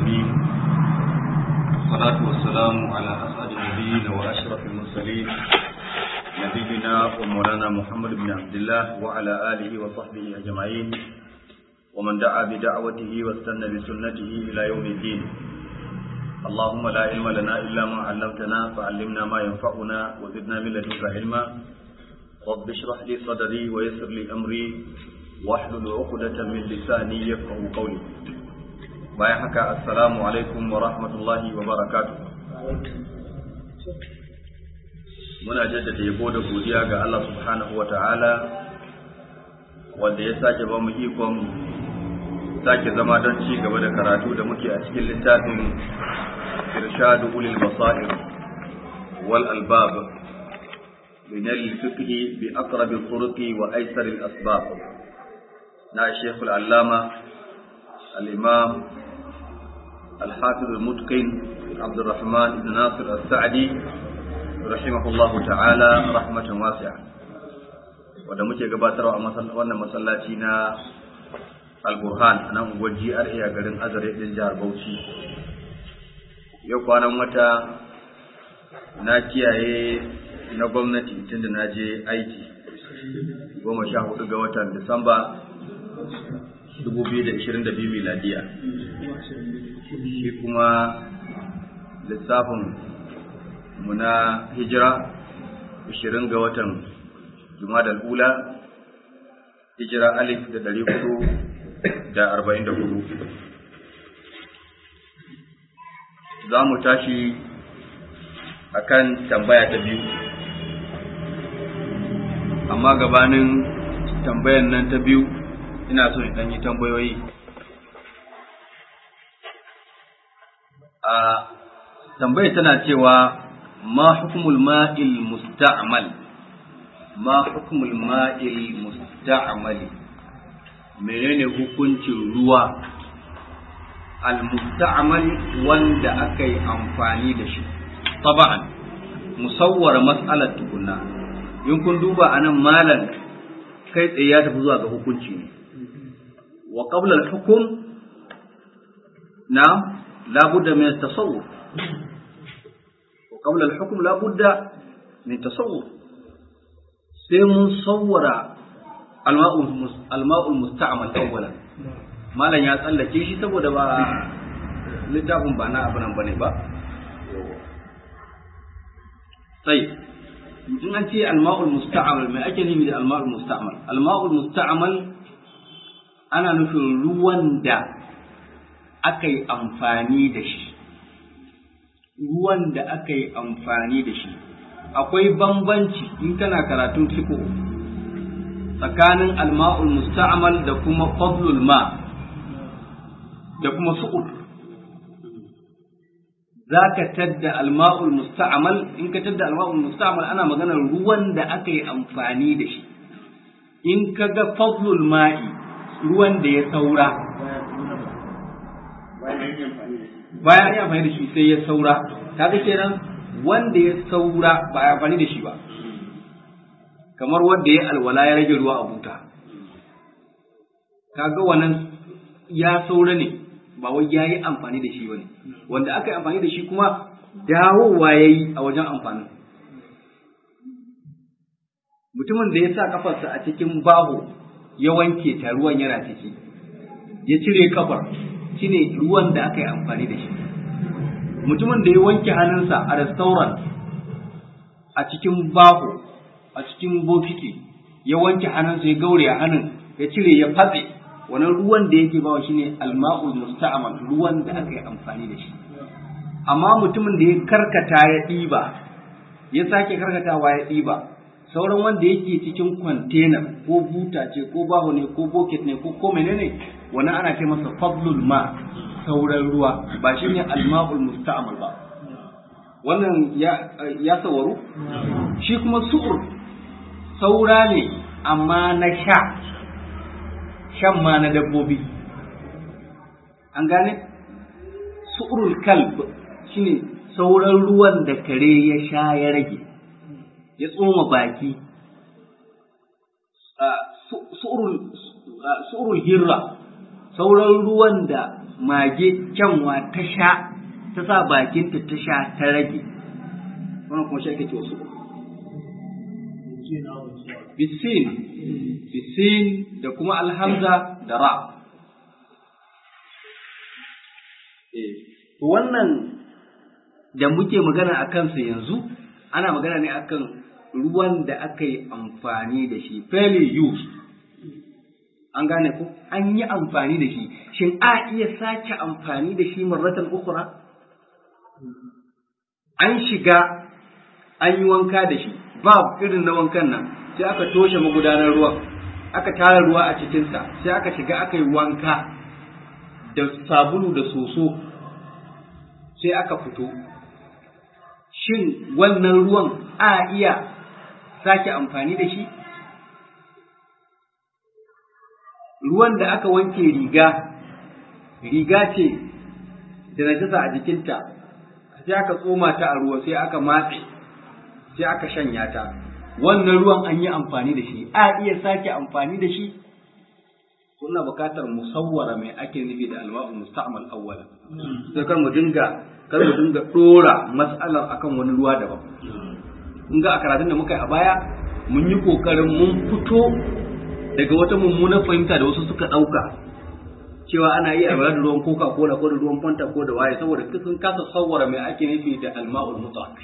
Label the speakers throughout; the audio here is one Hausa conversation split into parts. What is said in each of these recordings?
Speaker 1: العالمين والصلاة والسلام على أسعد النبيين وأشرف المرسلين نبينا ومولانا محمد بن عبد الله وعلى آله وصحبه أجمعين ومن دعا بدعوته واستنى بسنته إلى يوم الدين اللهم لا علم لنا إلا ما علمتنا فعلمنا ما ينفعنا وزدنا من لدنك علما رب اشرح لي صدري ويسر لي أمري واحلل عقدة من لساني يفقه قولي bayan haka assalamu alaikum wa rahmatullahi wa barakatuh muna jaddada yabo da godiya ga Allah subhanahu wa ta'ala wanda ya sake ba mu ikon sake zama don ci gaba da karatu da muke a cikin littafin irshadu ulil basair wal albab min al-fiqh bi aqrab al-turuq wa aysar al-asbab na Sheikh al-Allama al-Imam الحافظ المتقن عبد الرحمن بن ناصر السعدي رحمه الله تعالى رحمة واسعة wanda muke gabatarwa a wannan masallaci na alburhan a nan unguwar GRA a garin azare din jihar Bauchi yau kwanan wata na kiyaye na gwamnati tunda na je aiki goma sha hudu ga watan Disamba 2022 miladiya shi kuma lissafin mu na hijira 20 ga watan jumadal ula hijira alif da dari hudu da arba'in da hudu za mu tashi akan tambaya ta biyu amma gabanin tambayan nan ta biyu ina so in yi tambayoyi a tambaya tana cewa ma hukumul ma'il musta'mal ma hukumul ma'il musta'mal menene hukuncin ruwa al musta'mal wanda aka yi amfani da shi taba'an musawwara mas'alar tukunna in kun duba anan malan kai tsaye ya tafi zuwa ga hukunci ne wa qabla al hukum na لا بد من التصور وقبل الحكم لا بد من تصور sai mun sawwara alma'ul musta'amal awwalan malam ya tsallake shi saboda ba littafin ba na abinan bane ba sai in an ce alma'ul musta'amal mai ake nufi da alma'ul musta'amal alma'ul musta'amal ana nufin ruwan da aka yi amfani da shi ruwan da aka yi amfani da shi akwai bambanci in kana karatun fiqh tsakanin alma'ul musta'mal da kuma fadlul ma da kuma su'ud zaka tadda alma'ul musta'mal in ka tadda alma'ul musta'mal ana maganar ruwan da aka yi amfani da shi in ka ga fadlul ma'i ruwan da ya saura bayan an yi amfani da shi sai ya saura ta ga kenan wanda ya saura ba a amfani da shi ba kamar wanda ya alwala ya rage ruwa a buta kaga wannan ya saura ne ba wai ya yi amfani da shi ba ne wanda aka yi amfani da shi kuma dawowa ya yi a wajen amfanin mutumin da ya sa kafarsa a cikin baho ya wanke ta ruwan yana ciki ya cire kafar shine ruwan da aka yi amfani da shi mutumin da ya wanke hannunsa a restaurant a cikin baho a cikin bokiti ya wanke hannunsa ya gaure a hannun ya cire ya fatse wannan ruwan da yake bawa shine alma'ul musta'mal ruwan da aka yi amfani da shi amma mutumin da ya karkata ya ɗiba ya sake karkatawa ya ɗiba sauran wanda yake cikin container ko buta ce ko baho ne ko bucket ne ko ko menene wannan ana ce masa fadlul ma sauran ruwa ba shi ne alma'ul musta'mal ba wannan ya ya sawaru shi kuma su'ur saura ne amma na sha shan ma na dabbobi an gane su'urul kalb shine sauran ruwan da kare ya sha ya rage ya tsoma baki su'urul hirra sauran ruwan da mage kyanwa ta sha ta sa bakinta ta sha ta rage wannan kuma shi ake cewa su bisin bisin da kuma alhamza da ra wannan da muke magana a kansa yanzu ana magana ne akan ruwan da aka yi amfani da shi fairly used an gane ko an yi amfani da shi shin a iya sake amfani da shi marratan ukura an shiga an yi wanka da shi ba irin na wankan nan sai aka toshe magudanar ruwan aka tara ruwa a cikinsa sai aka shiga aka yi wanka da sabulu da soso sai aka fito shin wannan ruwan a iya sake amfani da shi ruwan da aka wanke riga riga ce da najasa a jikinta sai aka tsoma ta a ruwa sai aka matse sai aka shanya ta wannan ruwan an yi amfani da shi a iya sake amfani da shi kuna bukatar musawwara mai ake nufi da alma'u musta'mal awwala sai kar mu dinga kar mu dinga dora mas'alar akan wani ruwa daban kun ga a karatun da muka yi a baya mun yi kokarin mun fito daga wata mummunar fahimta da wasu suka ɗauka cewa ana iya alwala da ruwan coca cola ko da ruwan fanta ko da waye saboda sun kasa sawwara mai ake nufi da alma'ul mutlaq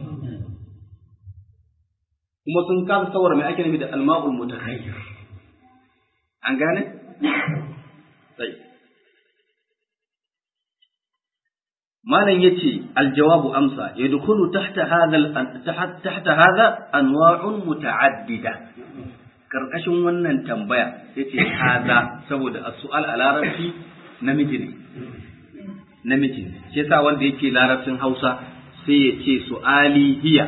Speaker 1: kuma sun kasa sawwara mai ake nufi da alma'ul mutakhayyir an gane sai malam yace aljawabu amsa yadkhulu tahta hadha tahta hadha anwa'un muta'addida karkashin wannan tambaya yace hadha saboda as-su'al a larabci namiji ne namiji ne shi yasa wanda yake larabcin Hausa sai ya ce su'ali hiya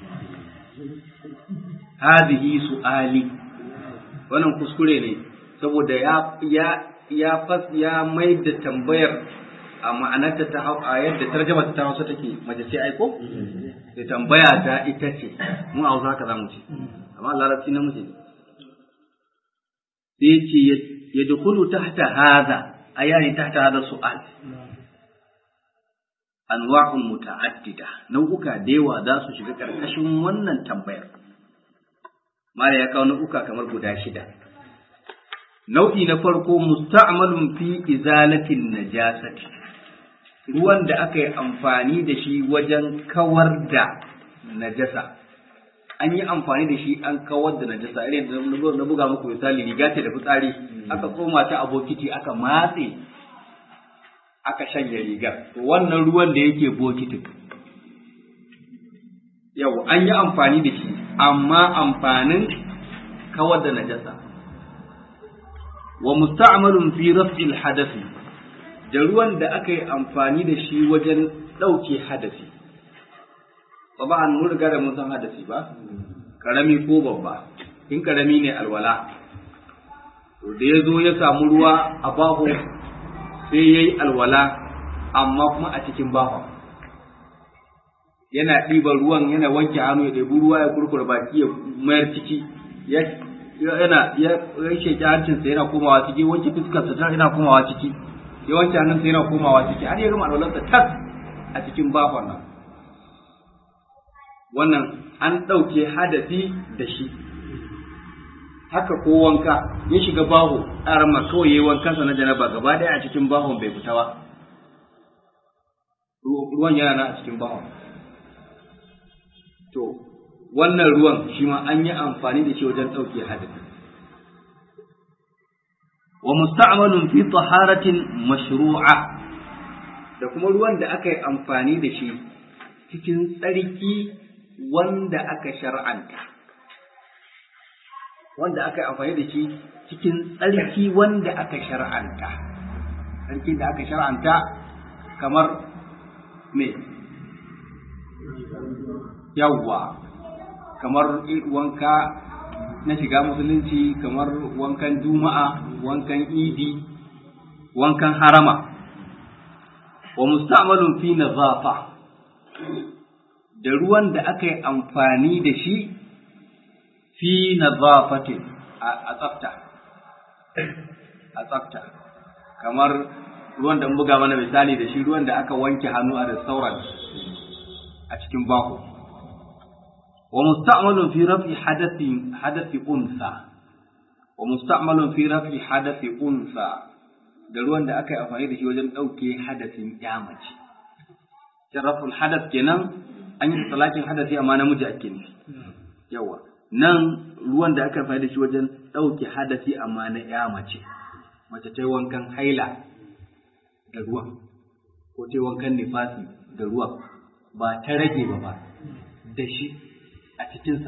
Speaker 1: hadhihi su'ali wannan kuskure ne saboda ya ya ya fas ya mai da tambayar a ma'anarta ta a yadda tarjama ta Hausa take mace ce aiko da tambaya ta ita ce mu a Hausa haka zamu ce amma larabci namiji ne sai ce ya dukulu tahta hadha ayani tahta hadha su'al anwa'un muta'addida nau'uka da yawa za su shiga karkashin wannan tambayar mala ya kawo nau'uka kamar guda shida nau'i na farko musta'malun fi izalatin najasati ruwan da aka yi amfani da shi wajen kawar da najasa an yi amfani da shi an kawar da najasa irin da na buga muku misali riga ce da fitsari aka koma ta a bokiti aka matse aka shanya rigar to wannan ruwan da yake bokitin yau an yi amfani da shi amma amfanin kawar da najasa wa musta'malun fi raf'il hadathi da ruwan da aka yi amfani da shi wajen ɗauke hadasi ba ba an riga da mun san hadasi ba karami ko babba in karami ne alwala to da ya zo ya samu ruwa a baho sai ya yi alwala amma kuma a cikin baho yana ɗiban ruwan yana wanke hannu ya ɗebi ruwa ya kurkura baki ya mayar ciki yana ya sheki hancinsa yana komawa ciki wanke fuskarsa ta yana komawa ciki ya wanke hannunsa yana komawa ciki har ya gama alwalarsa tas a cikin bahon nan wannan an ɗauke hadasi da shi haka ko wanka ya shiga baho arama kawai yayi wankansa na janaba gaba ɗaya a cikin bahon bai fita ba ruwan yana nan a cikin bahon to wannan ruwan shi ma an yi amfani da shi wajen ɗauke hadasi wa musta'malun fi taharatin mashru'a da kuma ruwan da aka yi amfani da shi cikin tsarki wanda aka shar'anta wanda aka yi amfani da shi cikin tsarki wanda aka shar'anta tsarki da aka shar'anta kamar me yawwa kamar wanka na shiga musulunci kamar wankan juma'a wankan idi wankan harama wa musta'malun fi nazafa da ruwan da aka yi amfani da shi fi nazafatin a tsafta a tsafta kamar ruwan da buga mana misali da shi ruwan da aka wanke hannu a restaurant a cikin baho wa musta'malun fi raf'i hadathi hadathi unsa wa musta'malun fi raf'i hadathi unsa da ruwan da aka yi amfani da shi wajen ɗauke hadasin mace. Sharaful hadas kenan an yi talakin hadasi amma namiji ake nufi. Yawa. Nan ruwan da aka amfani da shi wajen ɗauke hadasi amma na ya mace. Mace ta yi wankan haila da ruwan ko ta yi wankan nifasi da ruwan ba ta rage ba ba da shi a cikinsa.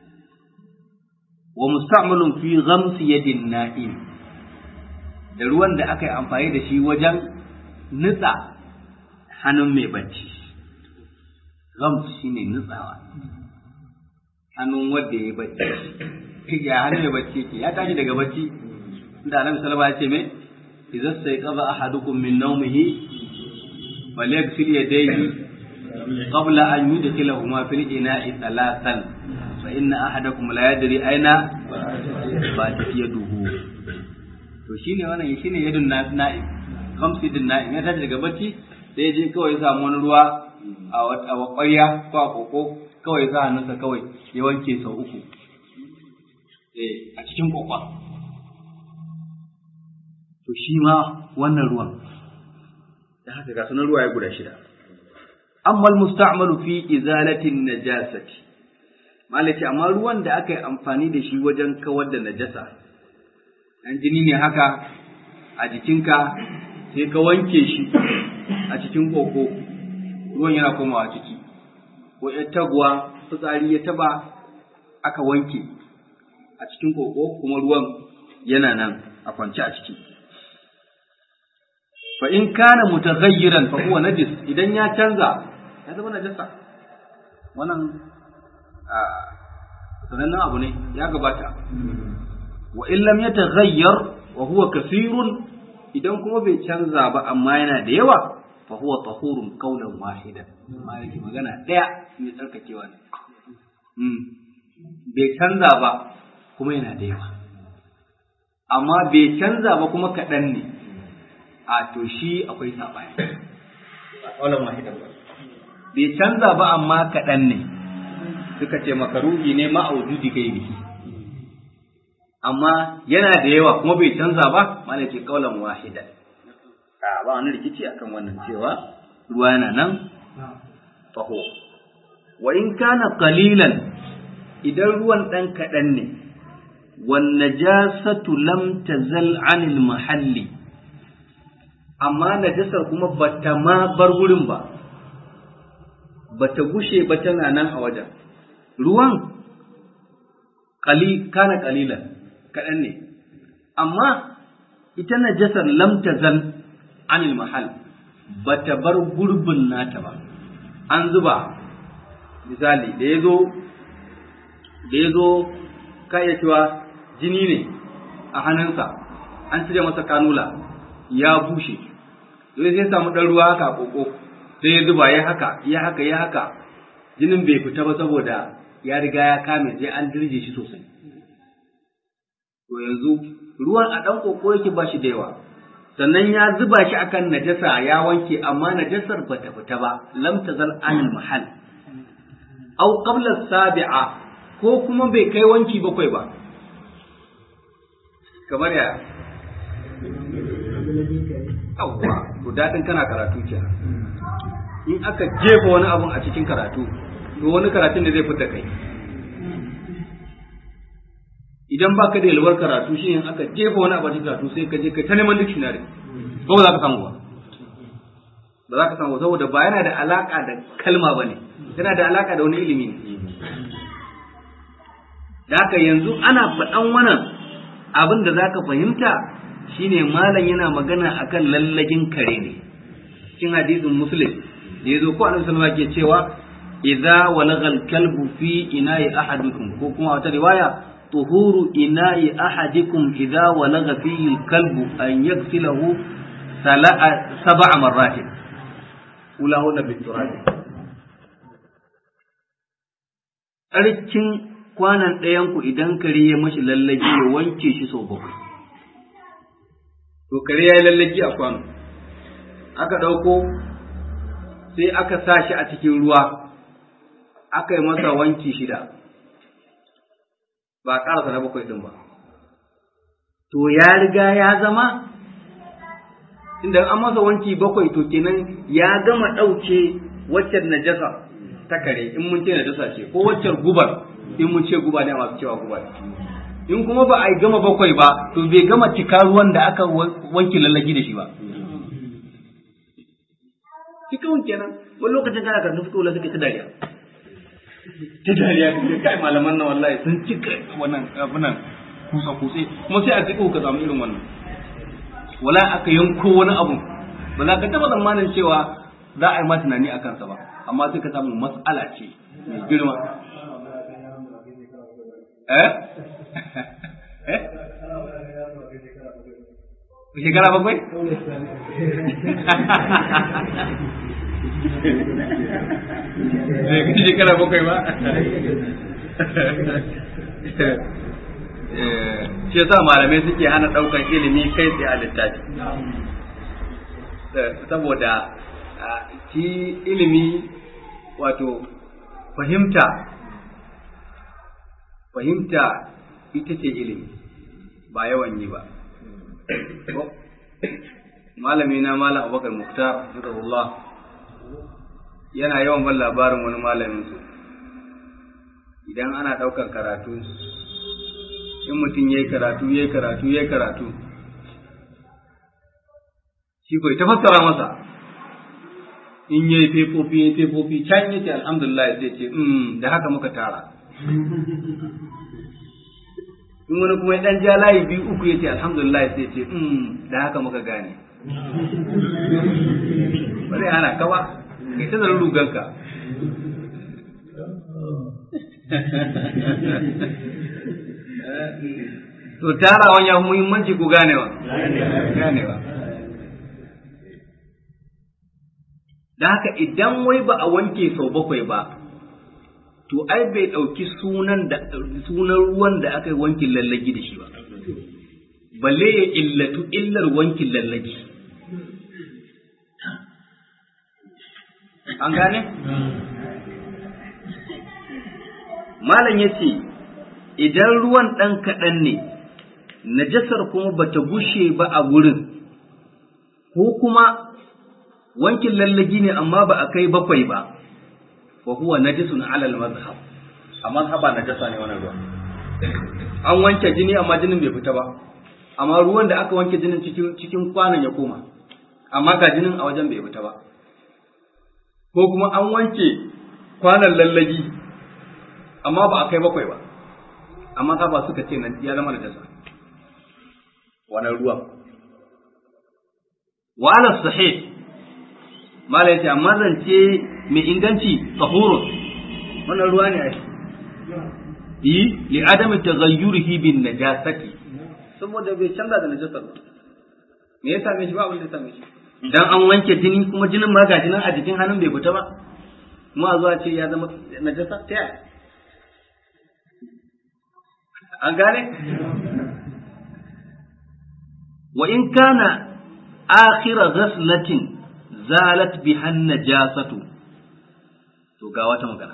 Speaker 1: Wa musta'malun fi ghamsi yadin na'im. da ruwan da aka yi amfani da shi wajen nutsa hannun mai bacci gams shi ne nutsawa hannun wanda ya yi bacci ya hannun mai bacci ke ya tashi daga bacci da annabi sallallahu alaihi wasallam ya ce me idza sayqadha ahadukum min nawmihi falyaghsil yadayhi qabla an yudkhilahuma fil ina'i thalathan fa inna ahadakum la yadri aina batat yaduhu to shine wannan shine yadun na'im kamsidin na'im ya tashi daga bacci sai ya je kawai ya samu wani ruwa a ƙwarya ko a koko kawai ya sa hannunsa kawai ya wanke sau uku eh a cikin kokwa to shi ma wannan ruwan da haka ga sunan ruwa ya guda shida amma almusta'malu fi izalatin najasati malaki amma ruwan da aka yi amfani da shi wajen kawar da najasa dan jini ne haka a jikinka sai ka wanke shi a cikin koko ruwan yana komawa ciki ko ya taguwa fitsari ya taba aka wanke a cikin koko kuma ruwan yana nan a kwance a ciki fa in kana mutaghayyiran fa huwa najis idan ya canza ya zama najasa wannan sanannen abu ne ya gabata wa in lam yataghayyar wa huwa kathirun idan kuma bai canza ba amma yana da yawa fa huwa tahurun qawlan wahidan amma yake magana daya mai tsarkakewa ne bai canza ba kuma yana da yawa amma bai canza ba kuma kaɗan ne a to shi akwai saɓani qawlan wahidan bai canza ba amma kaɗan ne suka ce makaruhi ne ma'aududi kai biki amma yana da yawa kuma bai canza ba mana ce kaulan wahida a ba wani rikici akan wannan cewa ruwa yana nan faho wa in kana qalilan idan ruwan dan kaɗan ne wan najasatu lam tazal anil mahalli amma najasar kuma bata ma bar wurin ba bata gushe ba tana nan a wajen ruwan kana kalilan kaɗan ne, amma ita najasar lam tazal anil mahal ba ta bar gurbin nata ba, an zuba misali da ya zo da ya zo iya cewa jini ne a hannunsa an cire masa kanula ya bushe sai sai samu ɗan ruwa haka koko sai ya zuba ya haka ya haka ya haka jinin bai fita ba saboda ya riga ya kame sai an dirje shi sosai to yanzu ruwan a ɗan koko yake ba shi da yawa sannan ya zuba shi akan najasa ya wanke amma najasar ba ta fita ba lam tazal anil mahal aw qabla sabi'a ko kuma bai kai wanki bakwai ba kamar ya yawwa to dadin kana karatu kenan in aka jefa wani abun a cikin karatu to wani karatun da zai fita kai idan ba ka da yalwar karatu shi in aka jefa wani abin karatu sai ka je ka ta neman dictionary ko ba za ka samu ba ba za ka samu saboda ba yana da alaka da kalma ba ne yana da alaka da wani ilimi ne da haka yanzu ana faɗan wannan abin da za ka fahimta shine malam yana magana akan lallagin kare ne cikin hadisin muslim da ya zo ko annabi sallallahu ke cewa idza walagal kalbu fi ina'i ahadikum ko kuma wata riwaya طهور إناء أحدكم إذا ولغ فيه الكلب أن يغسله سبع مرات أولاهن بالتراب Tsarkin kwanan ɗayanku idan kare ya mashi lallaki ya wanke shi sau bakwai. To kare ya yi lallaki a kwano, aka ɗauko sai aka sa shi a cikin ruwa aka yi masa wanki shida ba a ƙarasa na bakwai ɗin ba to ya riga ya zama inda an masa wanki bakwai to kenan ya gama ɗauke waccan najasa ta kare in mun ce najasa ce ko waccan gubar in mun ce guba ne masu cewa guba in kuma ba a yi gama bakwai ba to bai gama cika ruwan da aka wanke lallagi da shi ba cikin kenan wani lokacin kana karatu suka wula suka ta dariya ta dariya ka kai malaman nan wallahi sun cika wannan abunan kusa kutse kuma sai a kai ka samu irin wannan wala aka yanko wani abu ba za ka taba tsammanin cewa za a yi ma tunani a kansa ba amma sai ka samu mas'ala ce mai girma eh eh shekara bakwai zai kai shekara bakwai ba shi yasa malamai suke hana ɗaukan ilimi kai tsaye a littafi saboda shi ilimi wato fahimta fahimta ita ce ilimi ba yawan yi ba malami na malam abubakar muktar hafizahullah yana yawan ban labarin wani malamin su idan ana ɗaukar karatu in mutum ya yi karatu ya yi karatu ya yi karatu shi kawai ta fassara masa in ya yi fefofi ya yi fefofi can ya ce alhamdulillah zai ce da haka muka tara in wani kuma ya dan ja layi biyu uku ya ce alhamdulillah sai ce da haka muka gane bari ana kawa kai ta zarar ruganka to tarawan ya muhimmanci ku ganewa ganewa da haka idan wai ba a wanke sau bakwai ba to ai bai ɗauki sunan da sunan ruwan da aka yi wankin lallagi da shi ba balle ya illatu illar wankin lallagi an gane malam ya ce idan ruwan ɗan kaɗan ne najasar kuma bata gushe ba a gurin ko kuma wankin lallagi ne amma ba a kai bakwai ba wa huwa najisun alal mazhab a mazhaba najasa ne wannan ruwa an wanke jini amma jinin bai fita ba amma ruwan da aka wanke jinin cikin cikin kwanan ya koma amma ga jinin a wajen bai fita ba ko kuma an wanke kwanan lallagi amma ba a kai bakwai ba amma ka ba suka ce nan ya zama najasa wannan ruwan wa ala sahih mala yace amma zance mai inganci tahurun wannan ruwa ne ai yi li adami taghayyurihi bin najasati saboda bai canza da najasar ba me ya same shi ba abin da ya same shi dan an wanke jini kuma jinin ma ga jinin a jikin hannun bai fita ba kuma a zuwa ce ya zama najasa ta yaya an gane wa in kana akhira ghaslatin zalat bihan najasatu to ga wata magana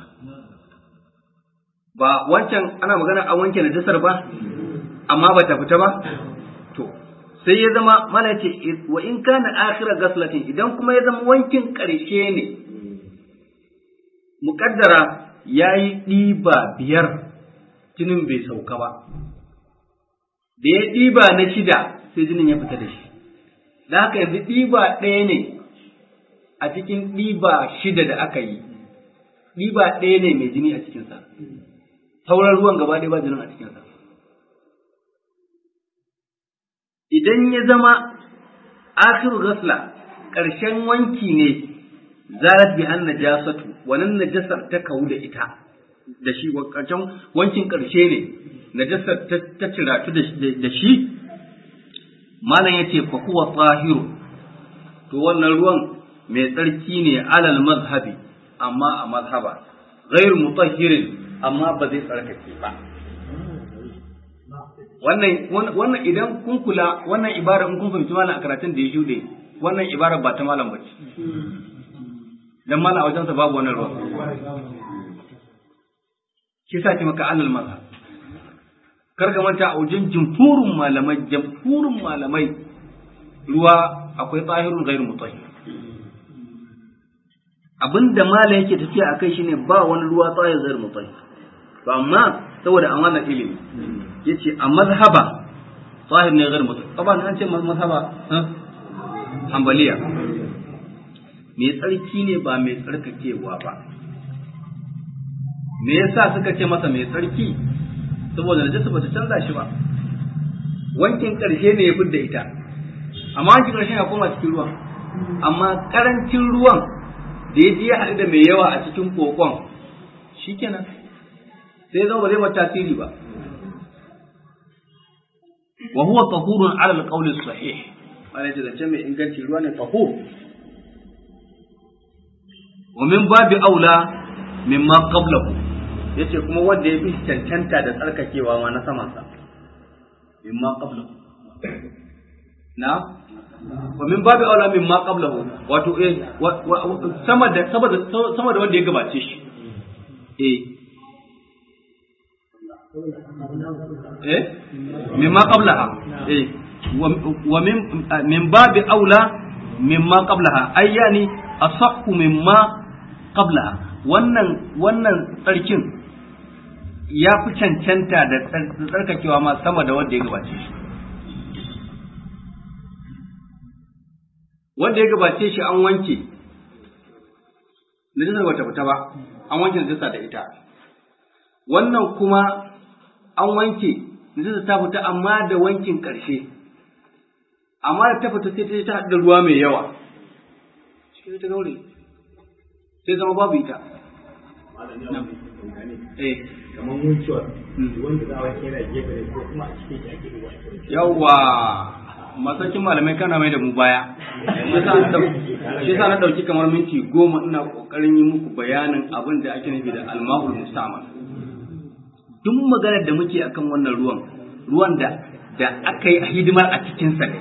Speaker 1: ba wancan ana magana a wanke najasar ba amma ba ta fita ba to sai ya zama mana ce wa in kana akhira ghaslatin idan kuma ya zama wankin karshe ne muƙaddara yayi ɗiba biyar jinin bai sauka ba da ya ɗiba na shida sai jinin ya fita da shi da haka yanzu ɗiba ɗaya ne a cikin ɗiba shida da aka yi ɗiba ɗaya ne mai jini a cikinsa sauran ruwan gaba ɗaya ba jinin a cikinsa idan ya zama akhiru gasla ƙarshen wanki ne zarat bi an najasatu wannan najasar ta kawu da ita da shi ƙarshen wankin ƙarshe ne najasar ta ciratu da shi malam yace fa huwa tahiru to wannan ruwan mai tsarki ne alal mazhabi amma a mazhaba ghair mutahhirin amma ba zai tsarkake ba wannan wannan idan kun kula wannan ibara in kun fahimci malam a karatun da ya shuɗe wannan ibarar ba ta malam bace dan malam a wajensa babu wannan ruwa shi sa ce maka alal mazhab kar ka manta a wajen jumhurin malamai jumhurin malamai ruwa akwai tsahirun gairu mutahhir abinda malam yake tafiya akai shine ba wani ruwa tsahir gairu mutahhir to amma saboda amana ilimi yace a mazhaba tsahir ne gairu mutahhir kaban an ce mazhaba hanbaliya mai tsarki ne ba mai tsarkakewa ba me yasa suka ce masa mai tsarki saboda najasa bata canza shi ba wankin karshe ne ya fidda ita amma wankin karshe ya koma cikin ruwan amma karancin ruwan da ya je ya haɗu da mai yawa a cikin kokon shikenan sai zama ba zai mata tasiri ba wa huwa tahurun ala alqawli sahih wala ce zance mai inganci ruwa ne tahur wa min babi aula mimma qablahu yace kuma wanda ya fi cancanta da tsarkakewa ma na samansa mimma qablahu na wa min babi aula mimma qablahu wato eh sama da sama da sama da wanda ya gabace shi eh eh mimma qablaha eh wa min min babi aula mimma qablaha ay yani asahhu mimma qablaha wannan wannan tsarkin ya fi cancanta da tsarkakewa ma sama da wanda ya gabace shi wanda ya gabace shi an wanke najisar bata fita ba an wanke najisa da ita wannan kuma an wanke najisa ta fita amma da wankin ƙarshe amma da ta fita sai ta haɗu da ruwa mai yawa shi ta gaure sai zama babu ita eh
Speaker 2: kamar mutuwa wanda za a wanke yana gefe ne ko kuma a cikin shi ake duba
Speaker 1: yawwa masakin malamai kana mai da mu baya shi yasa na dauki kamar minti goma ina kokarin yi muku bayanin abin da ake nufi da almahul mustamal duk maganar da muke akan wannan ruwan ruwan da da aka yi hidimar a cikin sa ne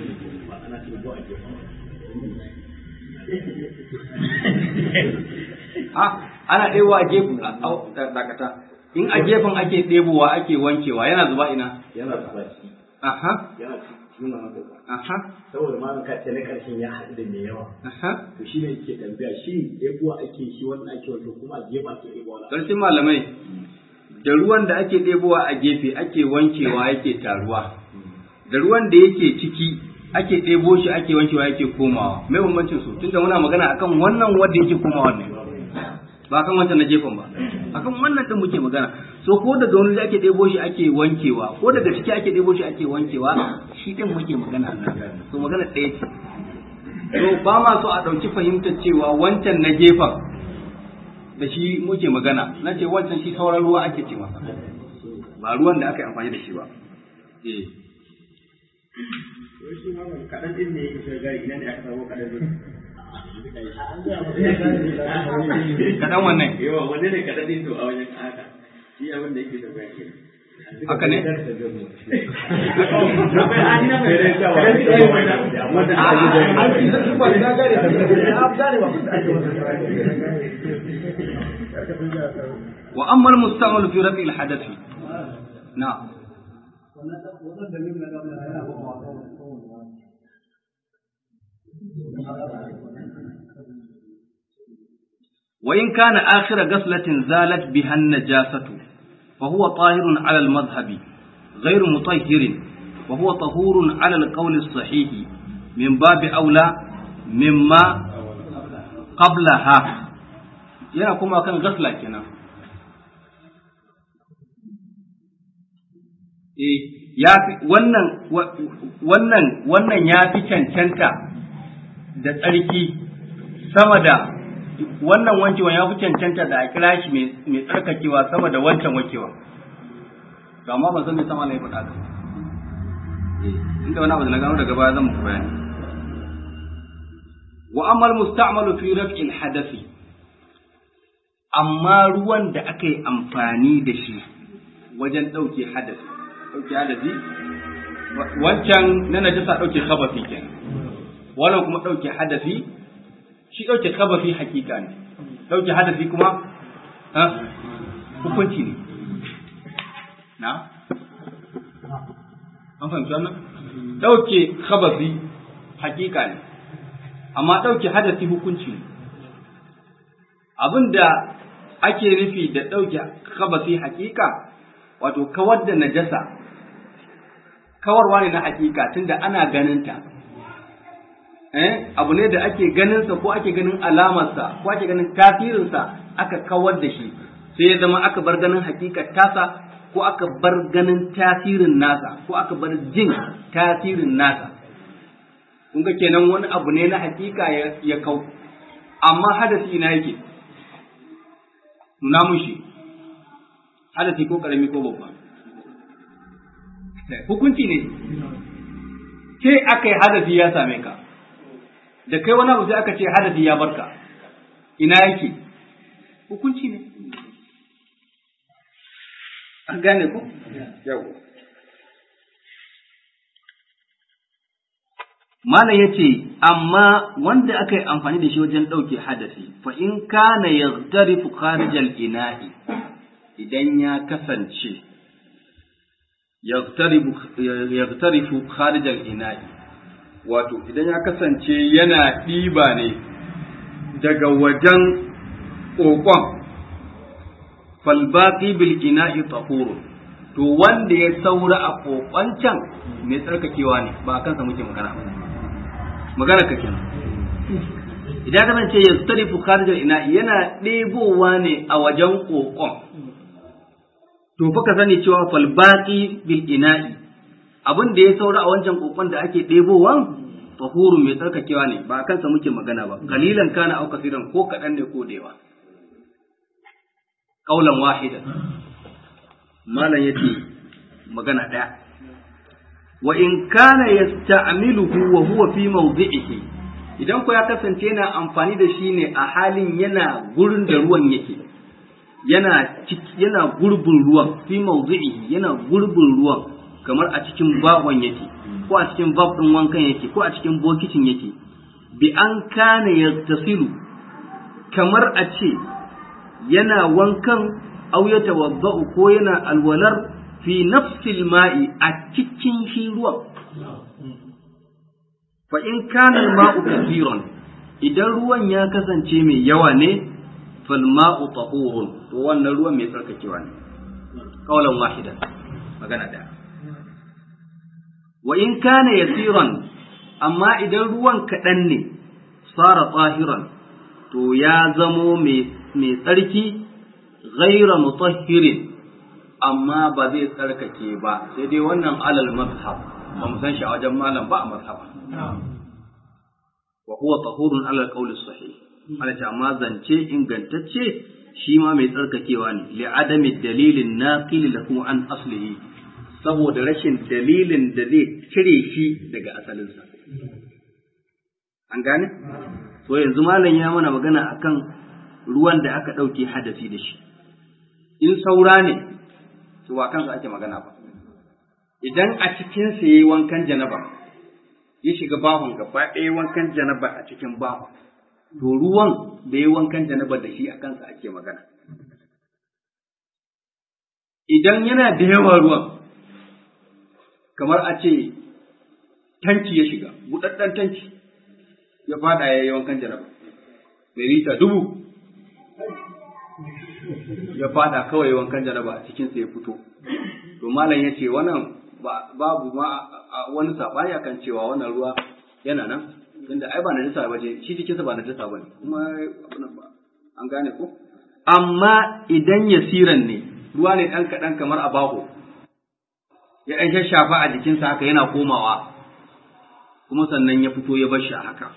Speaker 1: a ana ɗewa a gefen dakata in a gefen ake ɗebowa ake wankewa yana zuba ina
Speaker 2: yana zuba shi
Speaker 1: aha
Speaker 2: yana cikin wannan duka
Speaker 1: aha
Speaker 2: saboda ma ka ce na karshen ya haɗu da mai yawa
Speaker 1: aha
Speaker 2: to shi ne yake tambaya shi ɗebuwa ake shi wannan ake wato kuma a gefe ake ɗebuwa na
Speaker 1: Sarkin malamai da ruwan da ake ɗebowa a gefe ake wankewa yake taruwa da ruwan da yake ciki ake ɗebo shi ake wankewa yake komawa mai bambancin su tunda muna magana akan wannan wanda yake komawa ne ba kan wancan na gefen ba akan wannan din muke magana so ko daga wani da ake ɗebo shi ake wankewa ko daga ciki ake ɗebo shi ake wankewa shi din muke magana nan so magana ɗaya ce so ba ma so a ɗauki fahimtar cewa wancan na gefen da shi muke magana na ce wancan shi sauran ruwa ake ce masa ba ruwan da aka yi amfani da shi ba eh
Speaker 2: shi ma kaɗan ɗin ne yake shiga ina ne aka samu kaɗan ɗin
Speaker 1: kaɗan wannan
Speaker 2: yawa wanne ne kaɗan ɗin to a wajen haka shi abin da yake da bayan ke
Speaker 1: haka ne wa amma al-mustamal fi rafi al-hadath na'am وإن كان آخر غسلة زالت بها النجاسة فهو طاهر على المذهب غير مطهر وهو طهور على القول الصحيح من باب أولى مما قبلها yana kuma kan gasla kenan eh ya fi wannan wannan wannan ya fi cancanta da tsarki sama da wannan wankewa ya fi cancanta da a kira shi mai tsarkakewa sama da wancan wankewa to amma ban san me sama ne faɗa ka inda wani abu da na gano daga baya zan muku bayani wa amal musta'malu fi raf'il hadathi amma ruwan da aka yi amfani da shi wajen ɗauke hadasi ɗauke hadasi wancan na najasa ɗauke khabafi kenan wannan kuma ɗauke hadasi shi ɗauke kabafi hakika ne ɗauke hadasi kuma hukunci ne na an fahimci wannan ɗauke kabafi hakika ne amma ɗauke hadasi hukunci ne abinda ake nufi da ɗauke kabafi hakika wato kawar da najasa kawarwa ne na hakika tunda ana ganinta eh abu ne da ake ganinsa ko ake ganin alamarsa ko ake ganin tasirinsa aka kawar da shi sai ya zama aka bar ganin hakikar tasa ko aka bar ganin tasirin nasa ko aka bar jin tasirin nasa kun ga kenan wani abu ne na hakika ya kau amma hadasi ina yake nuna mun shi hadasi ko karami ko babba hukunci ne sai aka yi hadasi ya same ka da kai wani abu sai aka ce hadasi ya barka ina yake hukunci ne an gane ku yau Malam ya ce, amma wanda aka yi amfani da shi wajen ɗauke hadasi, fa in kana ya tarifu kharijal ina'i idan ya kasance, ya tarifu kharijal ina'i, wato idan ya kasance yana ɗiba ne daga wajen ƙoƙon, falbaƙi bil ina'i tahurun to wanda ya saura a ƙoƙon can mai tsarkakewa ne ba a kansa muke magana ba. magana ka kenan idan ka ce ya tarifu kharijar ina yana ɗebowa ne a wajen ƙoƙon to fa ka sani cewa fal baqi bil ina'i abin da ya saura a wancan ƙoƙon da ake ɗebowan tahurun mai tsarkakewa ne ba a kansa muke magana ba kalilan kana au kasiran ko kaɗan ne ko dewa kaulan wahidan malam yace magana ɗaya wa in kana yasta'miluhu wa huwa fi mawdi'ihi idan ko ya kasance yana amfani da shi ne a halin yana gurin da ruwan yake yana yana gurbin ruwan fi mawdi'ihi yana gurbin ruwan kamar a cikin bahon yake ko a cikin bab din wankan yake ko a cikin bokitin yake bi an kana yattasilu kamar a ce yana wankan aw yatawadda'u ko yana alwalar fi nafsil ma'i a cikin shi ruwan. Fa in kana ma'u kathiran idan ruwan ya kasance mai yawa ne fal ma'u tahurun to wannan ruwan mai tsarkakewa ne. Kaulan wahidan magana da. Wa in kana yasiran amma idan ruwan kaɗan ne sara tsahiran to ya zamo mai tsarki ghaira mutahhirin amma ba zai tsarkake ba sai dai wannan alal mazhab ba mu san shi a wajen malam ba a mazhaba wa huwa tahurun alal qawli sahih ala ta amma zance ingantacce shi ma mai tsarkakewa ne li adami dalilin naqil lahu an aslihi saboda rashin dalilin da zai cire shi daga asalinsa an gane to yanzu malam ya mana magana akan ruwan da aka ɗauke hadasi da shi in saura ne to ba kansa ake magana ba idan a cikin sa yayi wankan janaba ya shiga bahon gaba ɗaya wankan janaba a cikin bahon to ruwan da yayi wankan janaba da shi a kansa ake magana idan yana da yawa ruwan kamar a ce tanki ya shiga buɗaɗɗen tanki ya fada ya yi wankan janaba mai lita dubu ya fada kawai wankan janaba a cikinsa ya fito to malam ya ce wannan babu ma wani saɓani akan cewa wannan ruwa yana nan tunda ai ba najasa ba ce shi cikinsa ba najasa ba ne kuma an gane ko amma idan yasiran ne ruwa ne ɗan kaɗan kamar a baho ya ɗan shashafa a jikinsa haka yana komawa kuma sannan ya fito ya bar shi a haka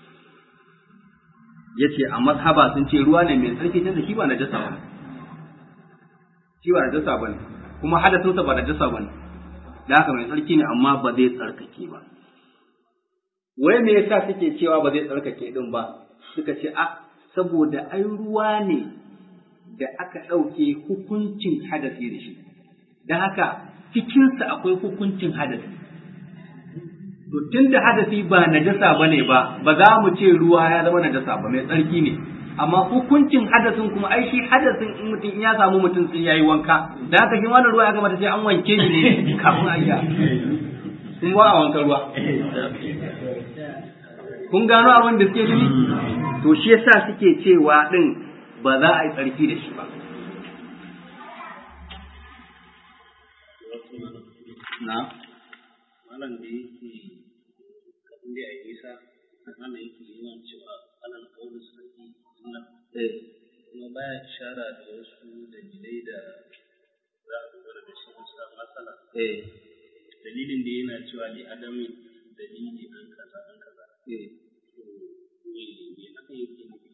Speaker 1: ya ce a mazhaba sun ce ruwa ne mai tsarki tunda shi ba najasa ba shi ba najasa ba ne kuma hadasinsa ba najasa ba ne da haka mai tsarki ne amma ba zai tsarkake ba wai me yasa suke cewa ba zai tsarkake din ba suka ce a saboda ai ruwa ne da aka ɗauke hukuncin hadasi da shi da haka cikinsa akwai hukuncin hadasi to tunda hadasi ba najasa bane ba ba za mu ce ruwa ya zama najasa ba mai tsarki ne amma hukuncin hadasin kuma ai shi hadasin in mutum in ya samu mutum sai yayi wanka da haka shi wannan ruwa ya kamata sai an wanke shi ne kafin a yi kun ba a wanka ruwa kun gano abin da suke nufi to shi yasa suke cewa din ba za a yi tsarki da shi ba na
Speaker 3: malam da yake kafin da ya isa ana yake yawan cewa alal kawai sarki nan kuma baya ishara da wasu dalilai da za a dogara da shi sa matsala dalilin da yana cewa li adamin dalili an kaza an kaza me me haka yake nufi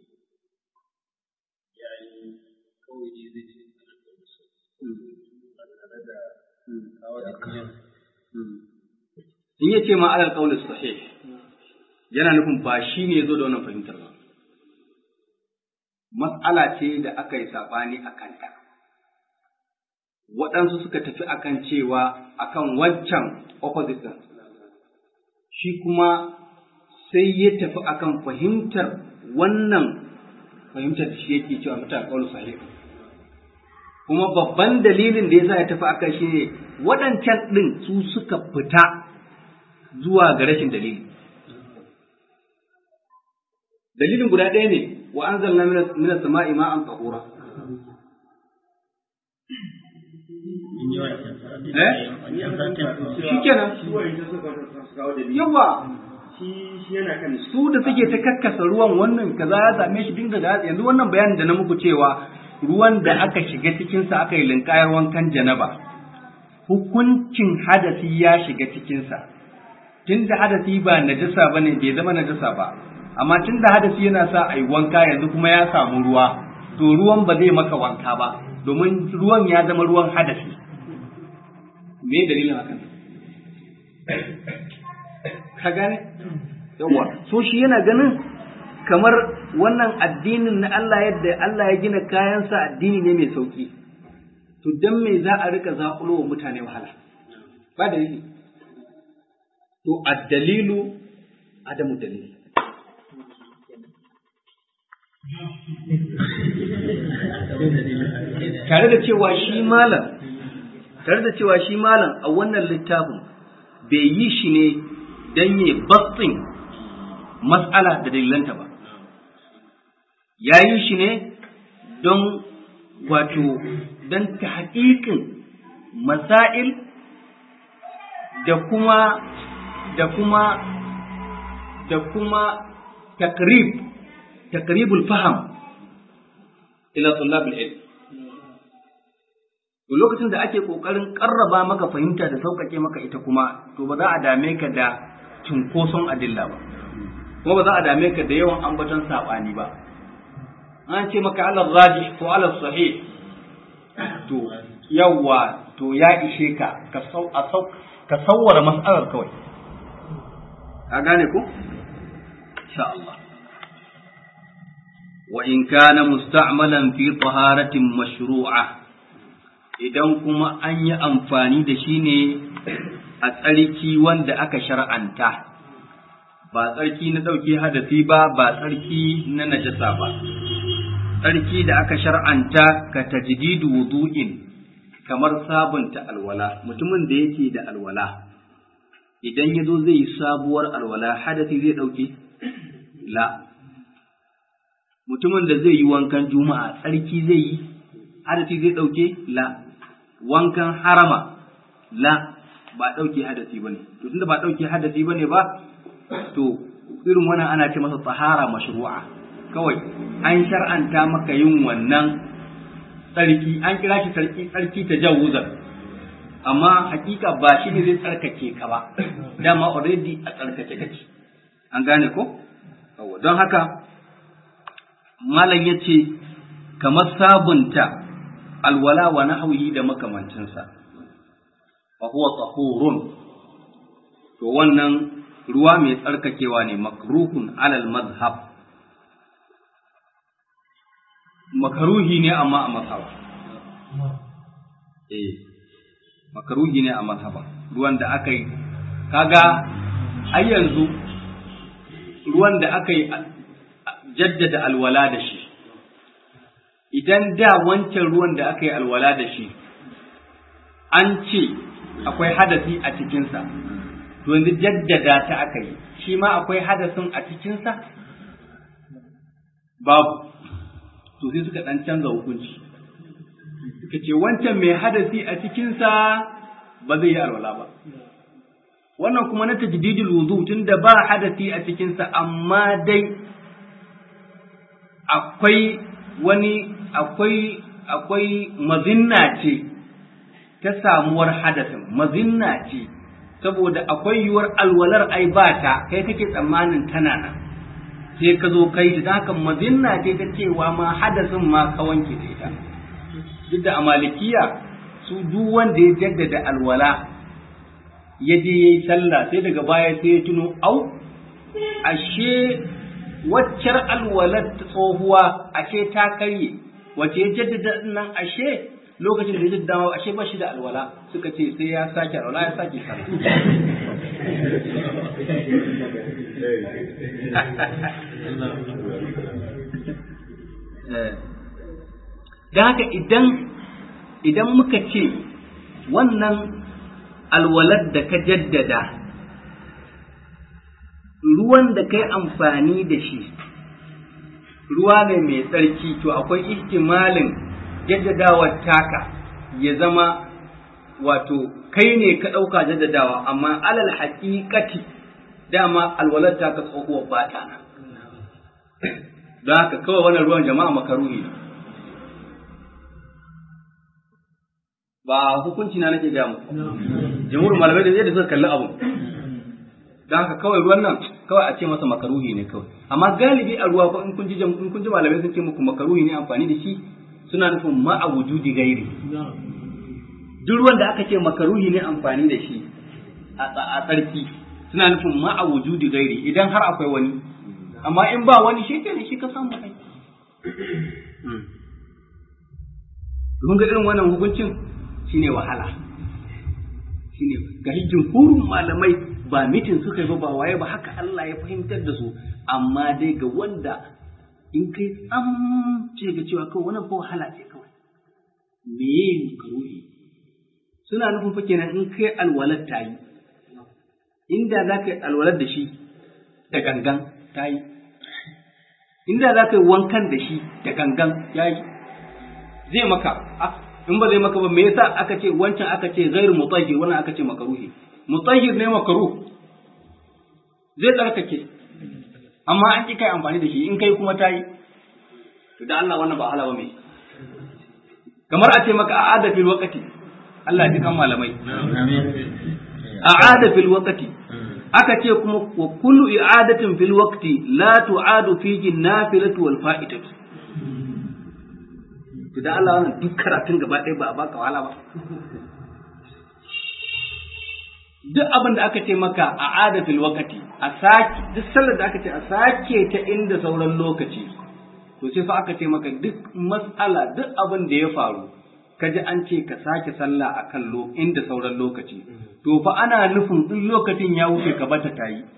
Speaker 3: yayin kawai dai zai ce alal kawai sarki ba tare da kawo da kiyan
Speaker 1: in ya ce ma alal qawl sahih yana nufin ba shi ne zo da wannan fahimtar ba mas'ala ce da aka yi saɓani a kanta waɗansu suka tafi akan cewa akan wancan opposite ɗin shi kuma sai ya tafi akan fahimtar wannan fahimtar da shi yake cewa mutane ƙaunar sahih kuma babban dalilin da yasa ya tafi akan shi ne waɗancan ɗin su suka fita zuwa ga rashin dalili dalilin guda ɗaya ne wa anzalna min as-sama'i ma'an tahura eh shikenan yawa su da suke ta kakkasa ruwan wannan kaza ya same shi dinga da yanzu wannan bayanin da na muku cewa ruwan da aka shiga cikinsa aka yi linkayar wankan janaba hukuncin hadasi ya shiga cikinsa tun da hadasi ba najasa ba ne bai zama najasa ba amma tun da hadasi yana sa a yi wanka yanzu kuma ya samu ruwa to ruwan ba zai maka wanka ba domin ruwan ya zama ruwan hadasi me dalilin hakan ka gane yawa so shi yana ganin kamar wannan addinin na Allah yadda Allah ya gina kayansa addini ne mai sauki to dan me za a rika zaƙulo wa mutane wahala ba dalili to addalilu adamu dalili tare da cewa shi malam tare da cewa shi malam a wannan littafin bai yi shi ne don yi batsin matsala da dalilanta ba ya yi shi ne don wato don ta haƙiƙin masail da kuma da kuma da kuma takrib takribul faham ila tullabul ilm to lokacin da ake kokarin karraba maka fahimta da sauƙaƙe maka ita kuma to ba za a dame ka da cunkoson adilla ba kuma ba za a dame ka da yawan ambaton saɓani ba an ce maka alal rajih ko alal sahih to yawa to ya ishe ka ka sau a sau ka sawwara mas'alar kawai ka gane ko insha Allah wa in kana musta'malan fi taharatin mashru'a idan kuma an yi amfani da shi ne a tsarki wanda aka shar'anta ba tsarki na ɗauke hadasi ba ba tsarki na najasa ba tsarki da aka shar'anta ka tajdidu wudu'in kamar sabunta alwala mutumin da yake da alwala idan ya zo zai yi sabuwar alwala hadasi zai ɗauke la mutumin da zai yi wankan juma'a tsarki zai yi hadasi zai ɗauke la wankan harama la ba ɗauke hadasi ba ne to tunda ba ɗauke hadasi ba ne ba to irin wannan ana ce masa tsahara mashru'a kawai an shar'anta maka yin wannan tsarki an kira shi tsarki tsarki ta jawuzan amma hakika ba shi ne zai tsarkake ka ba dama already a tsarkake kake an gane ko don haka malam ya ce kamar sabunta alwala wa nahwihi da makamancinsa fa huwa tahurun to wannan ruwa mai tsarkakewa ne makruhun alal mazhab makaruhi ne amma a mazhaba eh makaruhi ne a mazhaba ruwan da aka yi kaga ai yanzu ruwan da aka yi jaddada alwala da shi idan da wancan ruwan da aka yi alwala da shi an ce akwai hadasi a cikinsa to yanzu jaddada ta aka yi shi ma akwai hadasin a cikinsa babu to sai suka dan canza hukunci suka ce wancan mai hadasi a cikinsa ba zai yi alwala ba wannan kuma na tajdidul wudu tunda ba hadasi a cikinsa amma dai akwai wani akwai akwai mazinna ce ta samuwar hadasin mazinna ce saboda akwai yiwuwar alwalar ai ba ta kai kake tsammanin tana nan sai ka zo kai ta haka mazinna ce ta cewa ma hadasin ma ka wanke da ita duk da amalikiya su duk wanda ya jaddada alwala ya je ya yi sallah sai daga baya sai ya tuno au ashe waccar alwalar tsohuwa ashe ta karye wace ya jaddada nan ashe lokacin da ya jaddada ashe ba shi da alwala suka ce sai ya sake alwala ya sake sallah da haka idan idan muka ce wannan alwalar da ka jaddada ruwan da kai amfani da shi ruwa ne mai tsarki to akwai ihtimalin jaddadawar taka ya zama wato kai ne ka ɗauka jaddadawa amma alal haƙiƙati dama alwalar taka tsohuwar bata nan don haka kawai wannan ruwan jama'a makaruhi ne ba hukunci na nake gaya muku jamhur malamai da yadda suka kalli abu don haka kawai ruwan nan kawai a ce masa makaruhi ne kawai amma galibi a ruwa ko in kun ji in kun ji malamai sun ce muku makaruhi ne amfani da shi suna nufin ma a wujudi gairi duk ruwan da aka ce makaruhi ne amfani da shi a tsarki suna nufin ma a wujudi gairi idan har akwai wani amma in ba wani shi ne shi ka samu kai kun ga irin wannan hukuncin shine wahala shine ga jumhurin malamai ba mitin suka yi ba waye ba haka Allah ya fahimtar da su amma dai ga wanda in kai tsam ce ga cewa kawai wannan fa wahala ce kawai me yin karuhi suna nufin fa kenan in kai alwalar ta yi inda za ka yi alwalar da shi da gangan ta yi inda za ka yi wankan da shi da gangan ya yi zai maka in ba zai maka ba me yasa aka ce wancan aka ce ghairu mutahhir wannan aka ce makaruhi mutahhir ne makaruh zai tsarkake amma an ki kai amfani da shi in kai kuma tayi to da Allah wannan ba hala ba me kamar a ce maka a'ada fil waqti Allah ya kan malamai a'ada fil waqti aka ce kuma wa kullu i'adatin fil waqti la tu'adu fihi nafilatu wal fa'idatu to da Allah wannan duk karatun gaba ɗaya ba a baka wahala ba duk abin da aka ce maka a adatul wakati a sake duk sallar da aka ce a sake ta inda sauran lokaci to sai fa aka ce maka duk mas'ala duk abin da ya faru kaji an ce ka sake sallah a kan inda sauran lokaci to fa ana nufin in lokacin ya wuce ka bata ta yi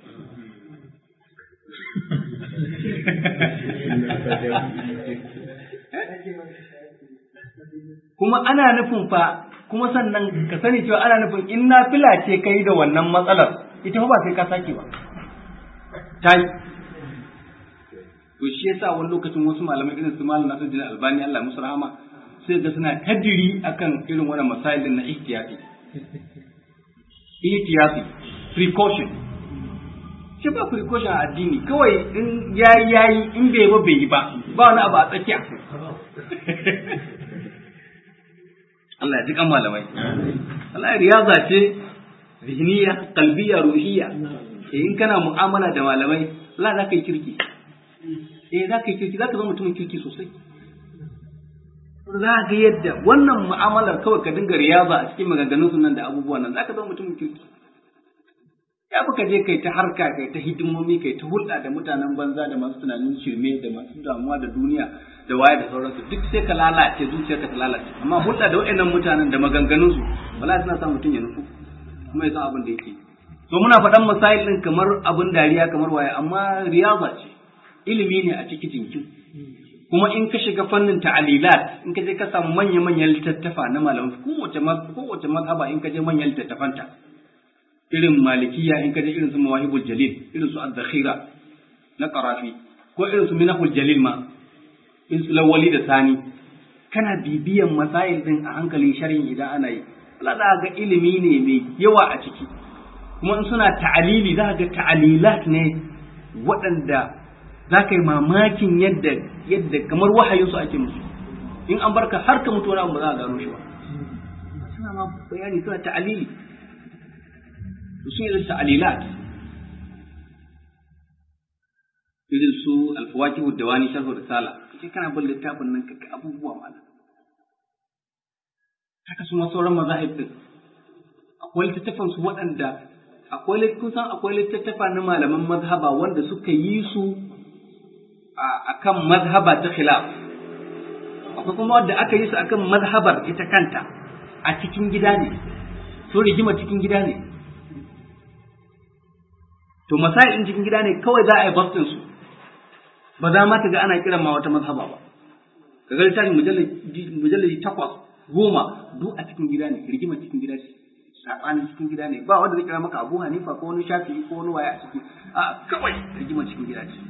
Speaker 1: kuma ana nufin fa kuma sannan ka sani cewa ana nufin in na fila ce kai da wannan matsalar ita ba sai ka sake ba ta yi to shi yasa wani lokacin wasu malamai irin su malam Nasiruddin Albani Allah musu rahama sai ga suna kadiri akan irin wannan masailin na ihtiyati ihtiyati precaution shi ba precaution a addini kawai in yayi yayi in bai ba bai yi ba ba wani abu a tsakiya Allah ya ji kan malamai. Allah riyaza ce zihniya, qalbiyya, ruhiyya. Eh in kana mu'amala da malamai, Allah za ka yi kirki. Eh za ka yi kirki, za ka zama mutumin kirki sosai. Za ga yadda wannan mu'amalar kawai ka dinga riyaza a cikin maganganun sunan da abubuwan nan, za ka zama mutumin kirki. Ya fi ka je kai ta harka, kai ta hidimomi, kai ta hulɗa da mutanen banza da masu tunanin shirme da masu damuwa da duniya da waye da sauransu duk sai ka lalace zuciyarka ta lalace amma hulɗa da waɗannan mutanen da maganganun su wala suna sa mutum ya nufu kuma ya san abin da yake to muna faɗan masail ɗin kamar abin dariya kamar waye amma riyaza ce ilimi ne a ciki jinkin kuma in ka shiga fannin ta'alilat in ka je ka samu manya-manyan littattafa na malamai kowace kowace mazhaba in ka je manyan littattafanta irin malikiya in ka je irin su mawahibul jalil irin su ad-dakhira na qarafi ko irin su minahul jalil ma in su lawali da sani kana bibiyan masail din a hankalin sharhin idan ana yi Allah za ga ilimi ne mai yawa a ciki kuma in suna ta'alili za ga ta'alilat ne waɗanda za ka yi mamakin yadda yadda kamar wahayinsu ake musu in an barka har ka mutu wani abu ba za a gano shi ba suna ma bayani suna ta'alili sun yi ta'alilat irin su alfawakihu da wani sharhu da sala kace kana bin littafin nan ka abubuwa mala haka su ma sauran mazahib din akwai littattafan su waɗanda akwai kun san akwai littattafa na malaman mazhaba wanda suka yi su akan mazhaba ta khilaf akwai kuma wanda aka yi su akan mazhabar ita kanta a cikin gida ne so rigima cikin gida ne to masail din cikin gida ne kawai za a yi bastin su ba za ma ka ga ana kiran ma wata mazhaba ba ka ga littafin mujalladi takwas goma duk a cikin gida ne rigima cikin gida ce sabanin cikin gida ne ba wanda zai kira maka Abu Hanifa ko wani Shafi'i ko wani waye a ciki a kawai rigima cikin gida ce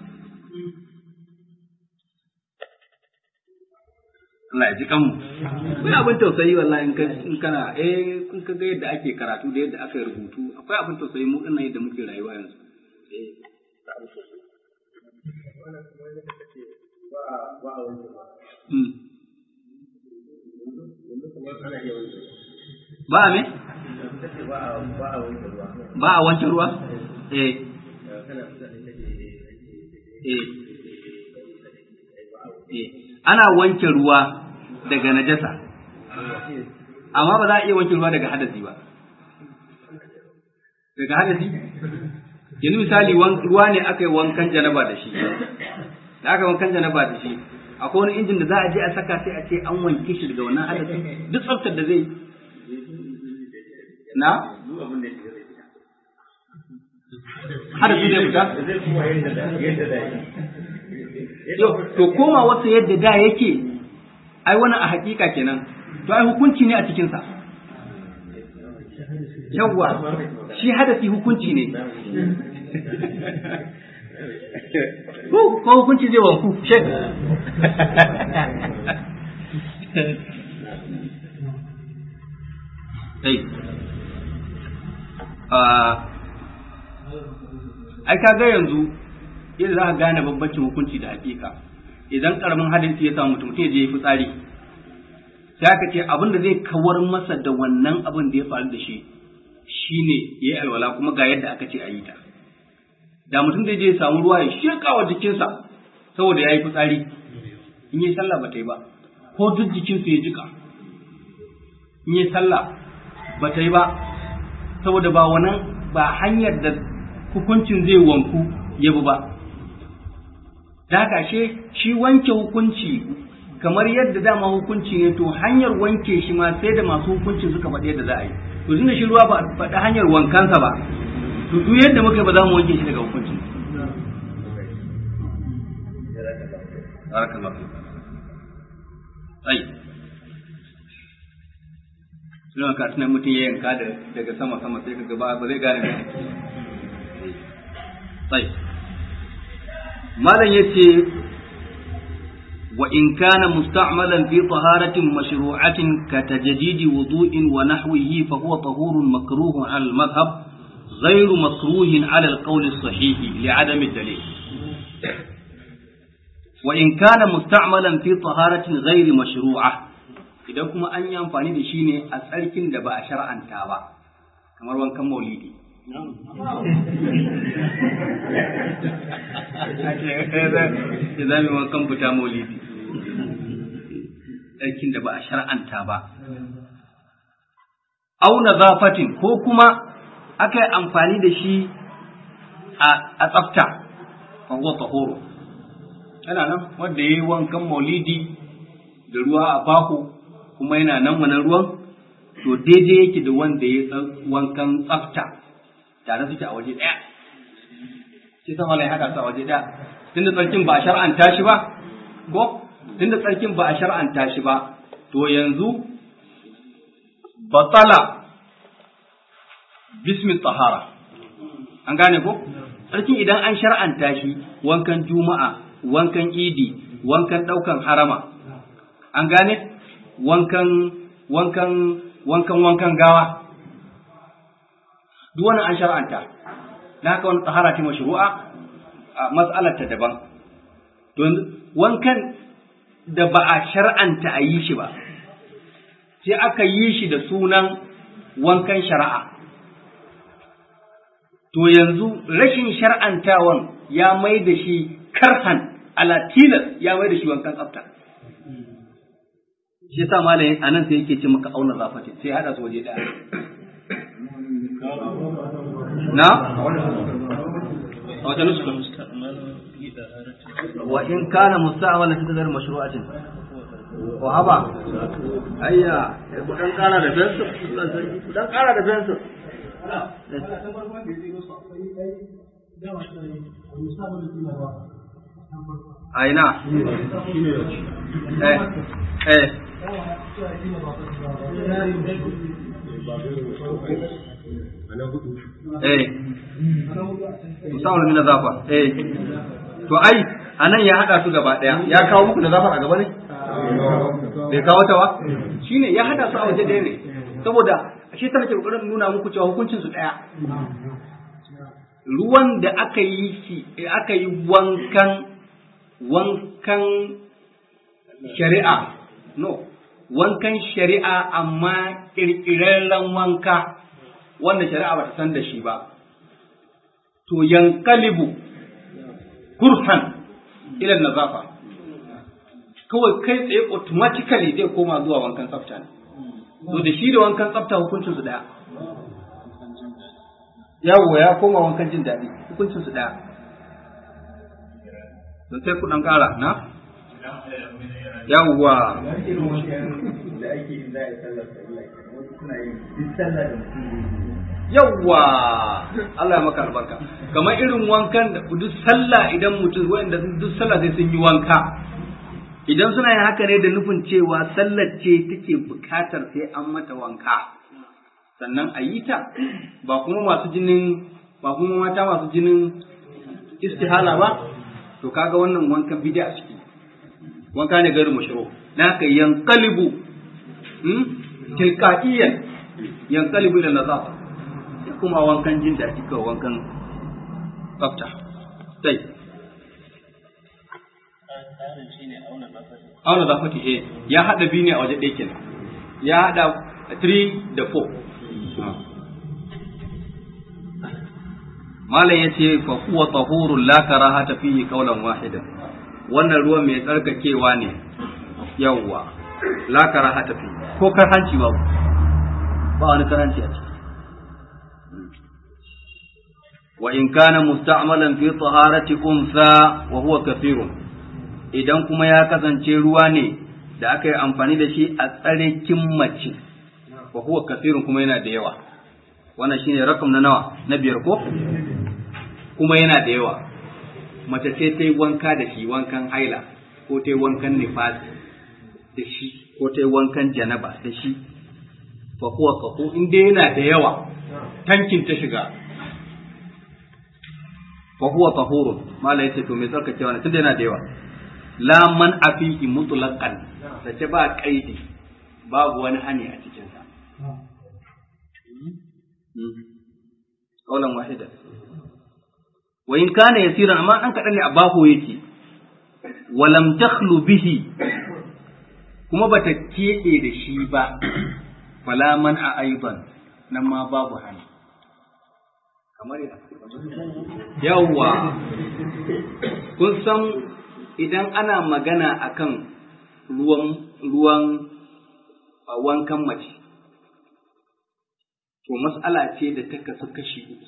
Speaker 1: Allah ya ji kanmu akwai abin tausayi wallahi in ka in kana eh in ka ga yadda ake karatu da yadda aka yi rubutu akwai abin tausayi mu dinnan yadda muke rayuwa yanzu eh ba a me? ba a wanke ruwa? eh eh ana wanke ruwa daga najasa amma ba za a iya wanke ruwa daga hadasi ba daga hadasi yanzu misali ruwa ne aka yi wankan janaba da shi da aka wankan janaba da shi akwai wani injin da za a je a saka sai a ce an wanke shi daga wannan hadasi duk tsaftar da zai na hadasi zai fita to koma wasu yadda da yake ai wani a hakika kenan to ai hukunci ne a cikinsa yawwa shi hadasi hukunci ne ko hukunci zai wanku shek ai ka ga yanzu yadda za ka gane bambancin hukunci da hakika idan karamin hadisi ya samu mutum mutum ya je ya fitsari sai aka ce abin da zai kawar masa da wannan abin da ya faru da shi shine ya yi alwala kuma ga yadda aka ce a yi ta da mutum zai je ya samu ruwa ya shirka wa jikinsa saboda ya yi fitsari in yi sallah ba ta yi ba ko duk jikinsa ya jika in yi sallah ba ta yi ba saboda ba wannan ba hanyar da hukuncin zai wanku ya bi ba da haka shi wanke hukunci kamar yadda dama hukunci ne to hanyar wanke shi ma sai da masu hukuncin suka faɗi yadda za a yi to tunda shi ruwa ba faɗi hanyar wankansa ba to duk yadda muka ba za mu wanke shi daga hukuncin ai suna ka tunan mutum ya yanka daga sama sama sai ka gaba ba zai gane mai sai malam yace wa in kana musta'malan fi taharatin mashru'atin ka tajdidi wudu'in wa nahwihi fa huwa tahurun makruhun al madhhab غير مكروه على القول الصحيح لعدم الدليل وإن كان مستعملا في طهارة غير مشروعة idan kuma an yi amfani da shi ne a tsarkin da ba a shar'anta ba kamar wankan maulidi ya zami wankan fita maulidi tsarkin da ba a shar'anta ba au zafatin ko kuma aka yi amfani da shi a tsafta fa huwa tahuru yana nan wanda ya yi wankan maulidi da ruwa a baho kuma yana nan wannan ruwan to daidai yake da wanda ya wankan tsafta tare suke a waje ɗaya shi sama ya haɗa su a waje ɗaya tunda tsarkin ba a shar'anta shi ba ko tunda tsarkin ba a shar'anta shi ba to yanzu batala bismi tahara an gane ko tsarkin idan an shar'anta shi wankan juma'a wankan idi wankan ɗaukan harama an gane wankan wankan wankan wankan gawa duk wannan an shar'anta na haka wani tahara ce mashru'a a mas'alar ta daban don wankan da ba a shar'anta a yi shi ba sai aka yi shi da sunan wankan shari'a to yanzu rashin shar'antawan ya mai da shi karhan ala tilas ya mai da shi wankan tsafta shi sa malamin anan sai yake ce maka auna zafati sai hada su waje daya na wata nuska wa in kana musta'malan fi tadar mashru'atin wa haba ayya ku dan kara da fensir ku dan kara da fensir aina eh eh eh musamman min zafa eh to ai anan ya hada su gaba daya ya kawo muku da zafa a gaba ne bai kawo ta ba shine ya hada su a waje ɗaya ne saboda shi ta nake kokarin nuna muku cewa hukuncin su daya ruwan da aka yi shi aka yi wankan wankan shari'a no wankan shari'a amma kirkirarren wanka wanda shari'a ba ta san da shi ba to yankalibu kurhan ila nazafa kawai kai tsaye automatically zai koma zuwa wankan tsafta ne to da shi da wankan tsafta hukuncin su daya yawo ya koma wankan jin daɗi hukuncin su daya to sai ku dan ƙara na yawwa
Speaker 2: da ake yin za a yi sallar sallah wasu suna yin duk sallah da mutum
Speaker 1: yawwa Allah ya maka albarka kamar irin wankan da duk sallah idan mutum wanda duk sallah sai sun yi wanka idan suna yin haka ne da nufin cewa sallar ce take bukatar sai an mata wanka sannan a yi ta ba kuma masu jinin ba kuma mata masu jinin istihala ba to kaga wannan wankan bid'a ciki wanka ne gairu mashru na haka yanqalibu hmm? tilqaiyan yanqalibu ila nazafa kuma wankan jin daɗi kawai wankan tsafta sai auna zafati eh ya haɗa biyu ne a waje ɗaya kenan ya haɗa 3 da 4 malam ya ce fa huwa tahurun la karahata fihi qawlan wahidan wannan ruwan mai tsarkakewa ne yawwa la karahata fihi ko karhanci ba ba wani karhanci a ciki وإن كان مستعملا في طهارة أنثى وهو كثير idan kuma ya kasance ruwa ne da aka yi amfani da shi a tsarikin mace wa huwa kasirun kuma yana da yawa wannan shine rakam na nawa na biyar ko kuma yana da yawa mace ce ta yi wanka da shi wankan haila ko ta yi wankan nifas da shi ko ta yi wankan janaba da shi fa huwa kafu in dai yana da yawa tankin ta shiga fa huwa tahurun mala yace to me tsarkakewa ne tunda yana da yawa la man afihi mutlaqan sace ba kaidi babu wani hani a cikin sa kaulan wahida wa in kana yasiran amma an kadan ne a baho yake walam takhlu bihi kuma bata keɓe da shi ba fala man a aiban nan ma babu hani kamar yawwa kun san idan ana magana akan ruwan ruwan wankan mace to mas'ala ce da ta kasu kashi uku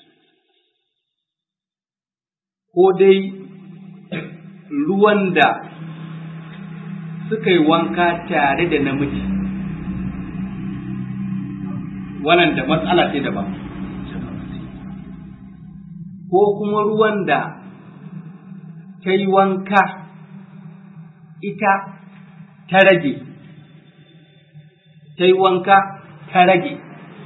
Speaker 1: ko dai ruwan da suka yi wanka tare da namiji wannan da matsala ce daban ko kuma ruwan da ta yi wanka ita ta rage ta yi wanka ta rage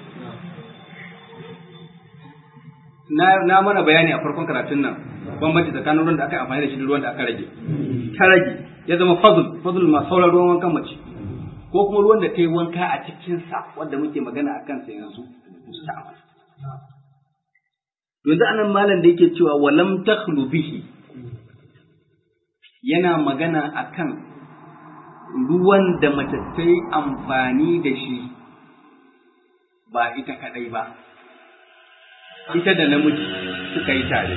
Speaker 1: na, na mana bayani a farkon karatun nan bambanci tsakanin ruwan da aka yi amfani da shi da ruwan da aka rage ta rage ya zama fadl fadl ma sauran ruwan wankan mace ko kuma ruwan da ta yi wanka a cikinsa wanda muke magana a kansa yanzu musta'mal yanzu anan malam da yake cewa walam takhlu bihi yana magana akan ruwan da mace ta yi amfani da shi ba ita kadai ba ita da namiji suka yi tare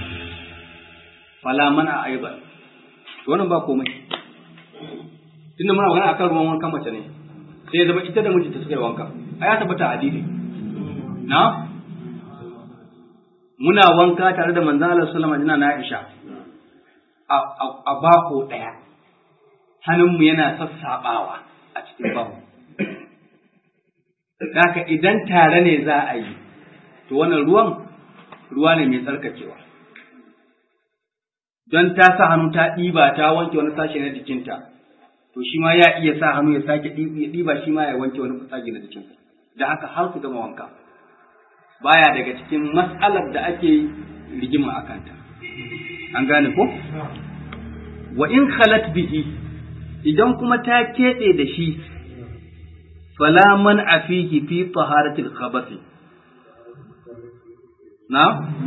Speaker 1: fala mana aiban wannan ba komai tunda muna magana akan ruwan wankan mace ne sai ya zama ita da mijinta suka yi wanka a ya tabbata a hadisi na muna wanka tare da manzon Allah sallallahu alaihi wasallam na Aisha a bako daya hannunmu yana sassabawa a cikin bako Daka idan tare ne za a yi to wannan ruwan ruwa ne mai tsarkakewa don ta sa hannu ta ɗiba ta wanke wani sashe na jikinta to shi ma ya iya sa hannu ya sake ɗiba shi ma ya wanke wani sashe na jikinsa da haka har su gama wanka baya daga cikin mas'alar da ake rigima a kanta an gane ko wa in khalat bihi idan kuma ta keɓe da shi fala man afihi fi taharatil khabathi na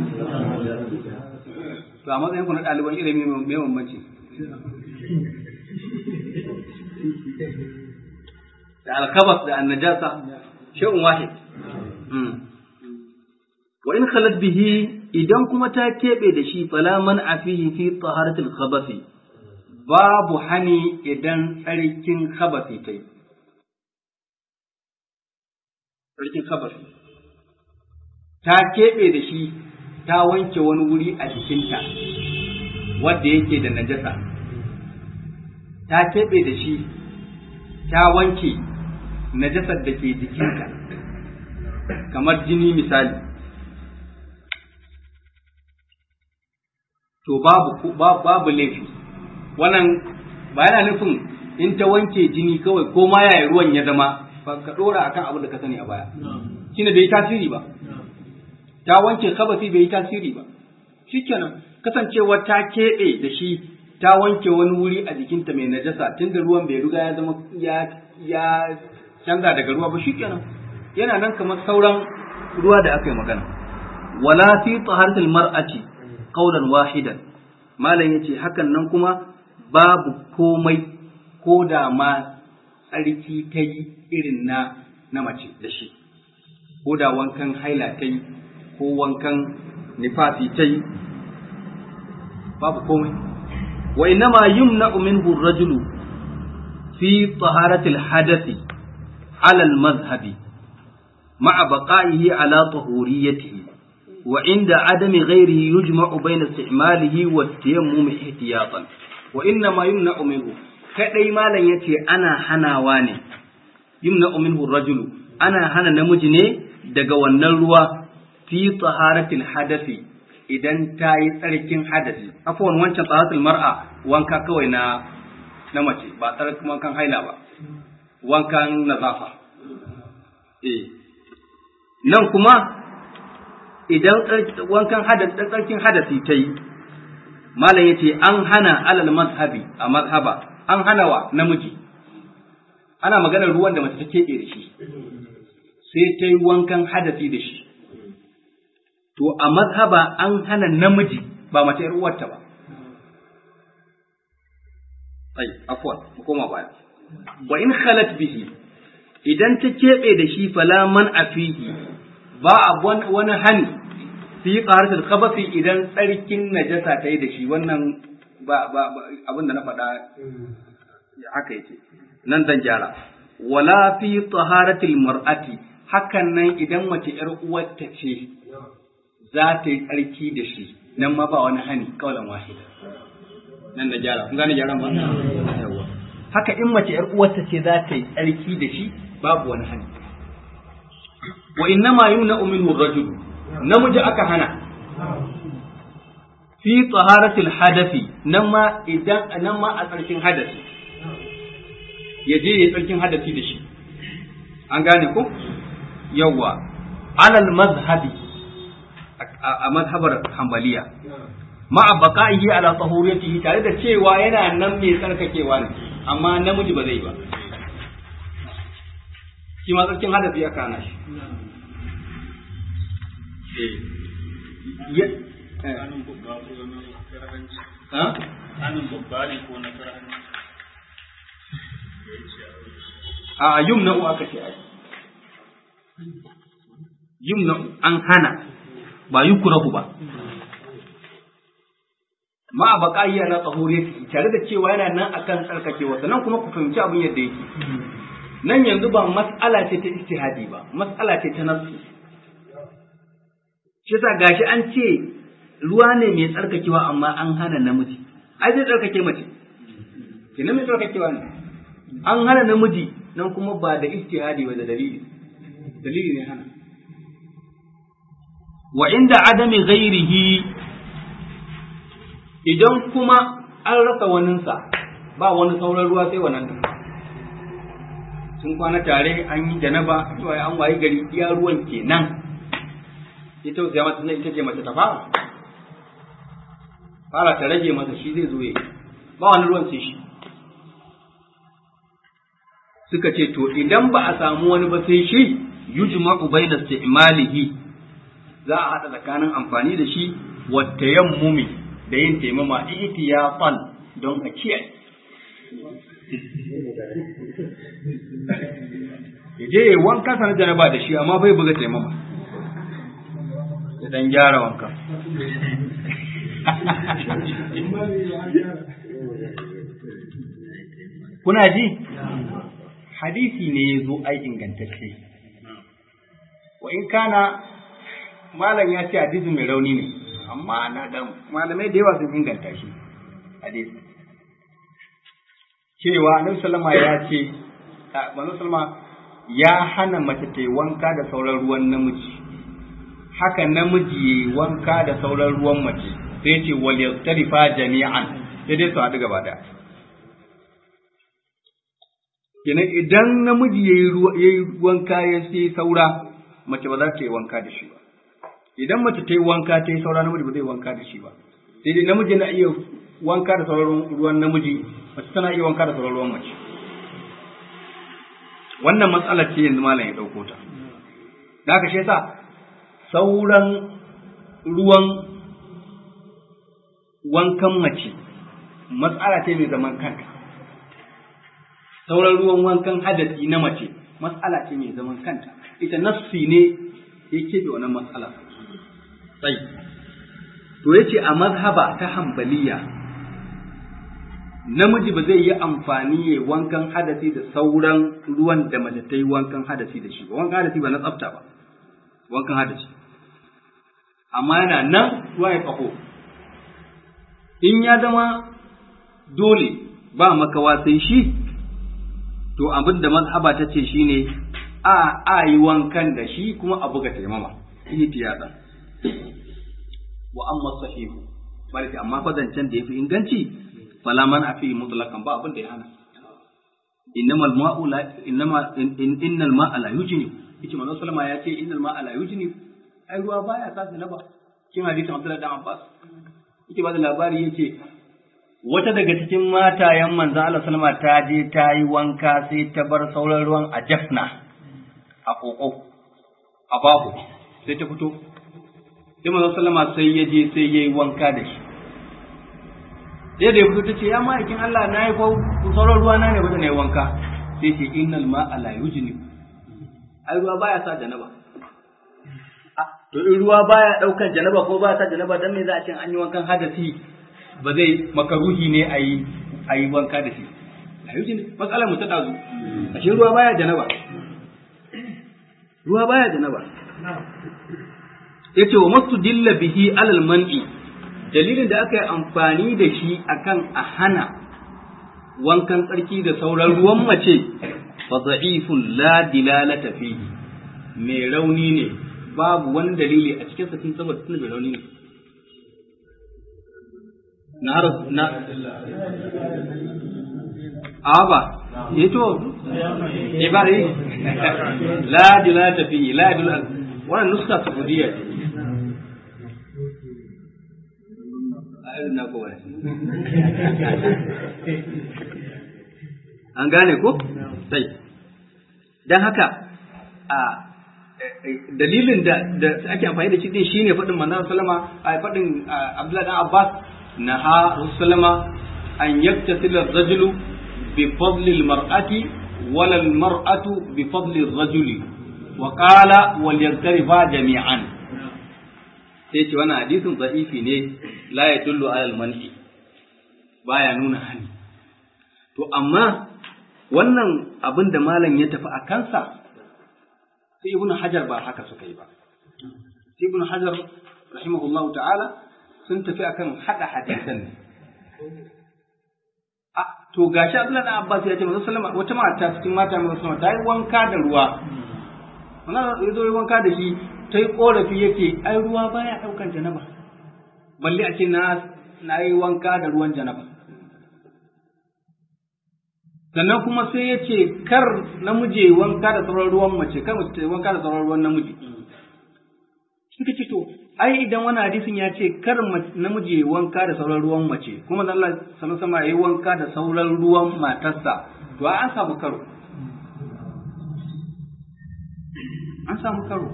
Speaker 1: to a matsayin ku na ɗaliban ilimi mai bambanci da alkabas da annajasa shay'un wahid wa in khalat bihi idan kuma ta keɓe da shi fala man afihi fi taharatil khabathi babu hani idan tsarkin khabathi tai tsarkin khabathi ta keɓe da shi ta wanke wani wuri a jikinta wadda yake da najasa ta keɓe da shi ta wanke najasar da ke jikinka kamar jini misali to babu babu laifi wannan ba yana nufin in ta wanke jini kawai ko ma yaya ruwan ya zama ka ɗora akan abin da ka sani a baya shine bai yi tasiri ba ta wanke kabasi bai yi tasiri ba shikenan kasancewar ta keɓe da shi ta wanke wani wuri a jikinta mai najasa tunda ruwan bai riga ya zama ya ya canza daga ruwa ba shikenan yana nan kamar sauran ruwa da aka yi magana wala fi taharatil mar'ati qawlan wahidan malam yace hakan nan kuma babu komai ko da ma tsarki ta yi irin na na mace da shi ko da wankan haila ta yi ko wankan nifasi ta yi babu komai wa innama yumna'u minhu ar-rajulu fi taharati al-hadathi ala al-madhhabi ma'a baqa'ihi ala tahuriyatihi wa inda adami ghayrihi yujma'u bayna istimalihi wa tayammum ihtiyatan wa innama yumna'u minhu kadai malan yace ana hanawa ne yumna'u minhu ar-rajulu ana hana namiji ne daga wannan ruwa fi taharatil hadathi idan ta yi tsarkin hadasi afuwan wancan tsaratul mar'a wanka kawai na na mace ba tsarkin wankan haila ba wankan nazafa eh nan kuma idan wankan hadasi tsarkin hadasi ta yi malam yace an hana alal mazhabi a mazhaba an hana wa namiji ana maganar ruwan da mace ta keɓe da shi sai ta yi wankan hadasi da shi to a mazhaba an hana namiji ba mace uwarta ba ai afwan mu koma baya wa in khalat bihi idan ta keɓe da shi fala man afihi ba a wani hani fi qaratul khabathi idan tsarkin najasa ta yi da shi wannan ba ba abin da na faɗa haka yake nan zan gyara wala fi taharatil mar'ati hakan nan idan mace ‘yar uwarta ce za ta yi tsarki da shi nan ma ba wani hani kawalan wahida nan da gyara kun gane gyaran ba haka in mace ‘yar uwarta ce za ta yi tsarki da shi babu wani hani wa inna ma yumna minhu rajul namiji aka hana fi taharatil hadafi nan ma idan nan ma a tsarkin hadasi ya je ya tsarkin hadasi da shi an gane ko yawwa alal mazhabi a mazhabar hanbaliya ma'a baqa'ihi ala tahuriyatihi tare da cewa yana nan mai tsarkakewa ne amma namiji ba zai ba shi ma tsarkin hadasi ya kana shi
Speaker 3: Tsanin babba ko na karhanci.
Speaker 1: ha
Speaker 3: Tsanin babba ne ko na karhanci.
Speaker 1: a yumna aka ce ai yumna an hana ba yukrahu ba ma a baƙayya na tsahuriyati tare da cewa yana nan akan tsarkakewa sannan kuma ku fahimci abin yadda yake nan yanzu ba mas'ala ce ta ijtihadi ba mas'ala ce ta nafsi shi yasa gashi an ce ruwa ne mai tsarkakewa amma an hana namiji ai zai tsarkake mace kenan mai tsarkakewa ne an hana namiji nan kuma ba da ijtihadi ba da dalili dalili ne hana wa inda adami ghairihi idan kuma an rasa waninsa ba wani sauran ruwa sai wannan sun kwana tare an yi janaba cewa an wayi gari iya ruwan kenan ita tausaya mata ita ce mace ta fara fara ta rage masa shi zai zo ya ba wani ruwan sai shi suka ce to idan ba a samu wani ba sai shi yujma'u bayna isti'malihi za a hada tsakanin amfani da shi wa tayammumi da yin taimama ihtiyatan don a kiyaye je wanka sana janaba da shi amma bai buga taimama ya dan gyara wanka kuna ji hadisi ne ya zo ai ingantacce wa in kana malam ya ce hadisi mai rauni ne amma na ga malamai da yawa sun inganta shi hadisi cewa annabi sallama ya ce manzo sallama ya hana mace ta yi wanka da sauran ruwan namiji haka namiji ya yi wanka da sauran ruwan mace sai ce wal yastarifa jami'an sai dai su haɗu gaba daya kenan idan namiji ya yi wanka ya sai saura mace ba za ta yi wanka da shi ba idan mace ta yi wanka ta yi saura namiji ba zai wanka da shi ba sai dai namiji na iya wanka da sauran ruwan namiji mace tana iya wanka da sauran ruwan mace wannan matsalar ce yanzu malam ya ɗauko ta da haka shi yasa sauran ruwan wankan mace matsala ce mai zaman kanta sauran ruwan wankan hadasi na mace matsala ce mai zaman kanta ita nafsi ne ya keɓe wannan matsala sai to yace a mazhaba ta hambaliya namiji ba zai yi amfani ya wankan hadasi da sauran ruwan da mace ta yi wankan hadasi da shi ba wankan hadasi ba na tsafta ba wankan hadasi amma yana nan ruwa ya ƙaho in ya zama dole ba makawa sai shi to abin da mazhaba ta ce shine a a yi wankan da shi kuma a buga taimama ihtiyatan wa amma sahihu barki amma fazancen da yafi inganci fala man afi mutlaqan ba abin da ya hana innamal ma'u la innama innal ma'a la yujni yace manzo sallama ya ce innal ma'a la yujni ai ruwa baya sa naba kin hadisin Abdullah dan Abbas yake ba da labari yace wata daga cikin matayen manzo Allah sallama ta je ta yi wanka sai ta bar sauran ruwan a jafna a koko a babu sai ta fito sai manzo sallama sai ya je sai yayi wanka da shi sai da ya fito tace ya ma'aikin Allah na yi ko sauran ruwa na ne ba na yi wanka sai ce innal ma'a la yujni ai ruwa baya sa janaba to in ruwa baya daukan janaba ko baya sa janaba dan me za a ce an yi wankan hadasi ba zai makaruhi ne a yi a yi wanka da shi la yujni matsalar mu ta dazu ashe ruwa baya janaba ruwa baya janaba yace wa mastudilla bihi alal man'i dalilin da aka yi amfani da shi akan a hana wankan tsarki da sauran ruwan mace fa da'ifun la dilalata fihi mai rauni ne babu wani dalili a cikin sa tun saboda tun mai rauni ne na har na aba yato ibari la dilata fi la dilata wannan nuska saudiya ce ayyukan na kowa an gane ko sai dan haka a dalilin da da ake amfani da shi din shine faɗin manzon sallama a faɗin Abdullahi dan Abbas naha sallama an yaktasila ar-rajulu bi fadli al-mar'ati wala al-mar'atu bi fadli ar-rajuli wa qala wal yaktarifa jami'an sai ce wannan hadisin da'ifi ne la yadullu ala al-man'i baya nuna hani to amma wannan abin da malam ya tafi a kansa sai ibn hajar ba haka suka yi ba sai ibn hajar rahimahullahu ta'ala sun tafi akan hada hadisan ne a to gashi Abdullahi dan Abbas ya ce manzo sallama wata mata cikin mata manzo sallama ta yi wanka da ruwa wannan ya zo yi wanka da shi ta yi korafi yake ai ruwa baya daukan janaba balle a ce na na yi wanka da ruwan janaba sannan kuma sai ya ce kar namiji wanka da sauran ruwan mace kar mace ta wanka da sauran ruwan namiji suka ce to ai idan wani hadisin ya ce kar namiji wanka da sauran ruwan mace kuma da Allah sallallahu sama yayi wanka da sauran ruwan matarsa to an samu karo an samu karo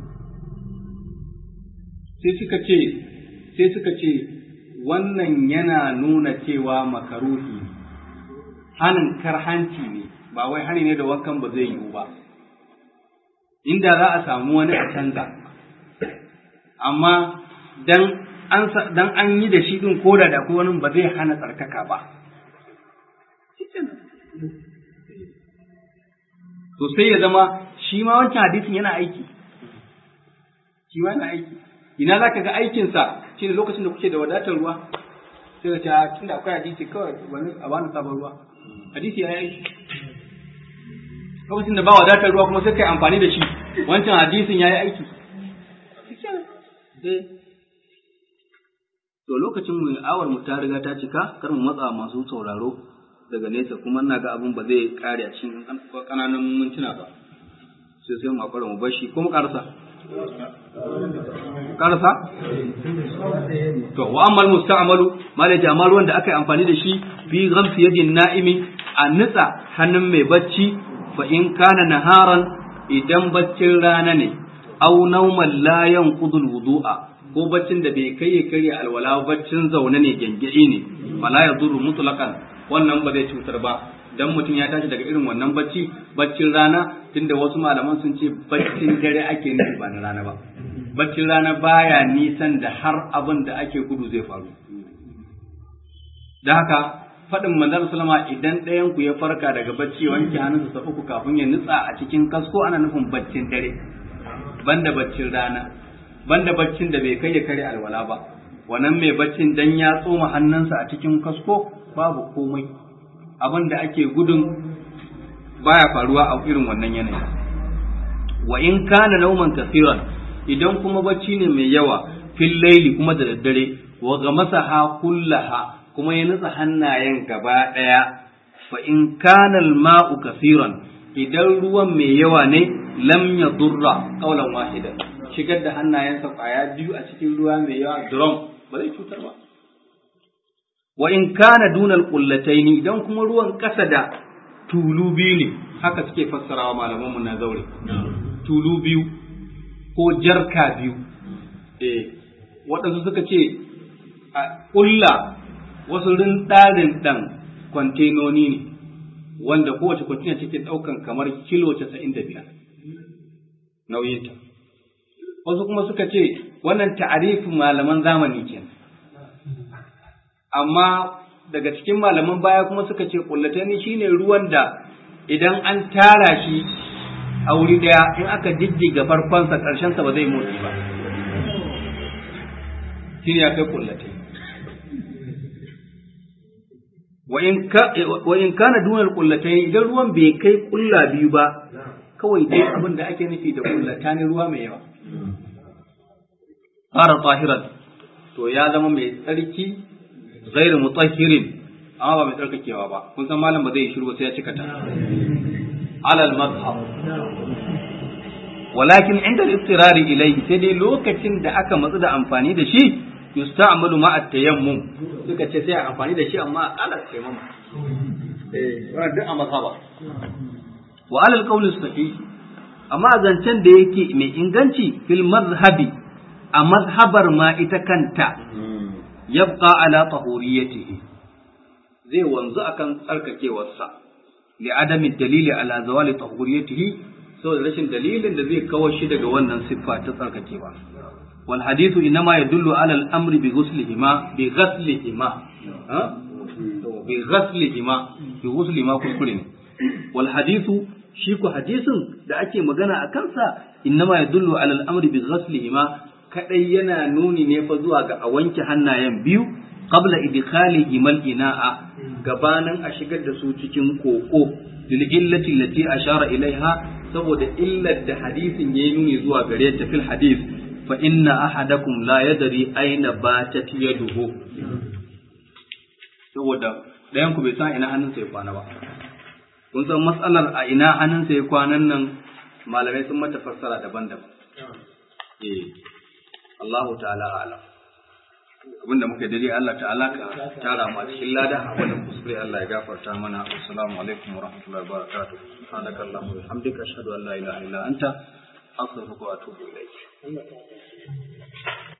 Speaker 1: sai suka ce sai suka ce wannan yana nuna cewa makaruhi ne hanin karhanci ne ba wai hani ne da wankan ba zai yiwu ba inda za a samu wani a canza amma dan an dan an yi da shi din koda da ko wani ba zai hana tsarkaka ba to sai ya zama shi ma wancan hadisin yana aiki shi ma yana aiki ina za ka ga aikinsa shi ne lokacin da kuke da wadatar ruwa sai ka ce a tunda akwai hadisi kawai wani a bani sabon ruwa hadisi ya yi lokacin da ba wadatar ruwa kuma sai kai amfani da shi wancan hadisin ya yi aiki to lokacin mu awar mu ta riga ta cika kar mu matsa masu sauraro daga nesa kuma ina ga abin ba zai kare a cikin kananan mintuna ba sai sai mu akwara mu bashi ko mu karasa karasa to wa ammal musta'malu malaji amma ruwan da aka yi amfani da shi fi ghamsi yadin na'imi a nitsa hannun mai bacci fa in kana naharan idan baccin rana ne aw nauman la yanqudul wudu'a ko baccin da bai kai ya karya alwala baccin zaune ne gengedi ne fala yadurru mutlaqan wannan ba zai cutar ba dan mutum ya tashi daga irin wannan bacci baccin rana tunda wasu malaman sun ce baccin dare ake nufi ba na rana ba baccin rana baya nisan da har abin da ake gudu zai faru da haka faɗin manzon sallama idan ɗayan ku ya farka daga bacci wanke hannunsa sa uku kafin ya nutsa a cikin kasko ana nufin baccin dare banda baccin rana banda baccin da bai kai ya kare alwala ba wannan mai baccin dan ya tsoma hannunsa a cikin kasko babu komai abin da ake gudun baya faruwa a irin wannan yanayi wa in kana nauman kasiran idan kuma bacci ne mai yawa fil laili kuma da daddare wa ga masaha kullaha kuma ya nutsa hannayen gaba ɗaya fa in kana mau kasiran idan ruwan mai yawa ne lam ya durra qaulan wahidan shigar da hannayensa kwaya biyu a cikin ruwa mai yawa drum ba zai cutar ba wa in kana dunal qullataini idan kuma ruwan kasa da tulu biyu ne haka suke fassarawa malaman mu na zaure tulu biyu ko jarka biyu eh waɗansu suka ce a ƙulla wasu rindarin ɗan kwantenoni ne wanda kowace kwantena take ɗaukan kamar kilo casa'in da biyar nauyinta wasu kuma suka ce wannan ta'arifin malaman zamani kenan amma daga cikin malaman baya kuma suka ce kullatani shine ruwan da idan an tara shi a wuri daya in aka jijjiga farkonsa sa ba zai motsi ba shine ya kai kullatai wa in kana dunar kullatai idan ruwan bai kai kulla biyu ba kawai dai abin da ake nufi da kullata ne ruwa mai yawa fara tahiran to ya zama mai tsarki ghairu mutahhirin amma ba mai tsarkakewa ba kun san malam ba zai yi shiru ba sai ya cika ta alal mazhab walakin inda al-istirari ilayhi sai dai lokacin da aka matsu da amfani da shi yusta'malu ma at-tayammum suka ce sai a amfani da shi amma ala tayammum eh wannan duk a mazhaba wa alal qawl sahih amma zancen da yake mai inganci fil mazhabi a mazhabar ma ita kanta yabqa ala tahuriyatihi zai wanzu akan tsarkakewarsa li adami dalili ala zawali tahuriyatihi saboda rashin dalilin da zai kawo shi daga wannan siffa ta tsarkakewa wal hadithu inma yadullu ala al amri bi ghuslihima bi ghaslihima ha bi ghaslihima bi ghuslihima kuskure ne wal hadithu shi ku hadisin da ake magana a kansa inma yadullu ala al amri bi ghaslihima kadai yana nuni ne fa zuwa ga a wanke hannayen biyu qabla idkhalihi mal ina'a gabanin a shigar da su cikin koko lil illati allati ashara ilaiha saboda illar da hadisin yayi nuni zuwa gare ta fil hadis fa inna ahadakum la yadri aina batat yaduhu saboda dayan ku bai san ina hannunsa ya kwana ba kun san matsalar a ina hannunsa ya kwanan nan malamai sun mata fassara daban-daban eh Allahu ta'ala a'lam abinda muka dare Allah ta'ala ka tara mu a cikin lada wannan kuskure Allah ya gafarta mana assalamu alaikum wa rahmatullahi wa barakatuh subhanaka allahumma wa bihamdika ashhadu an la ilaha illa anta astaghfiruka wa atubu ilaik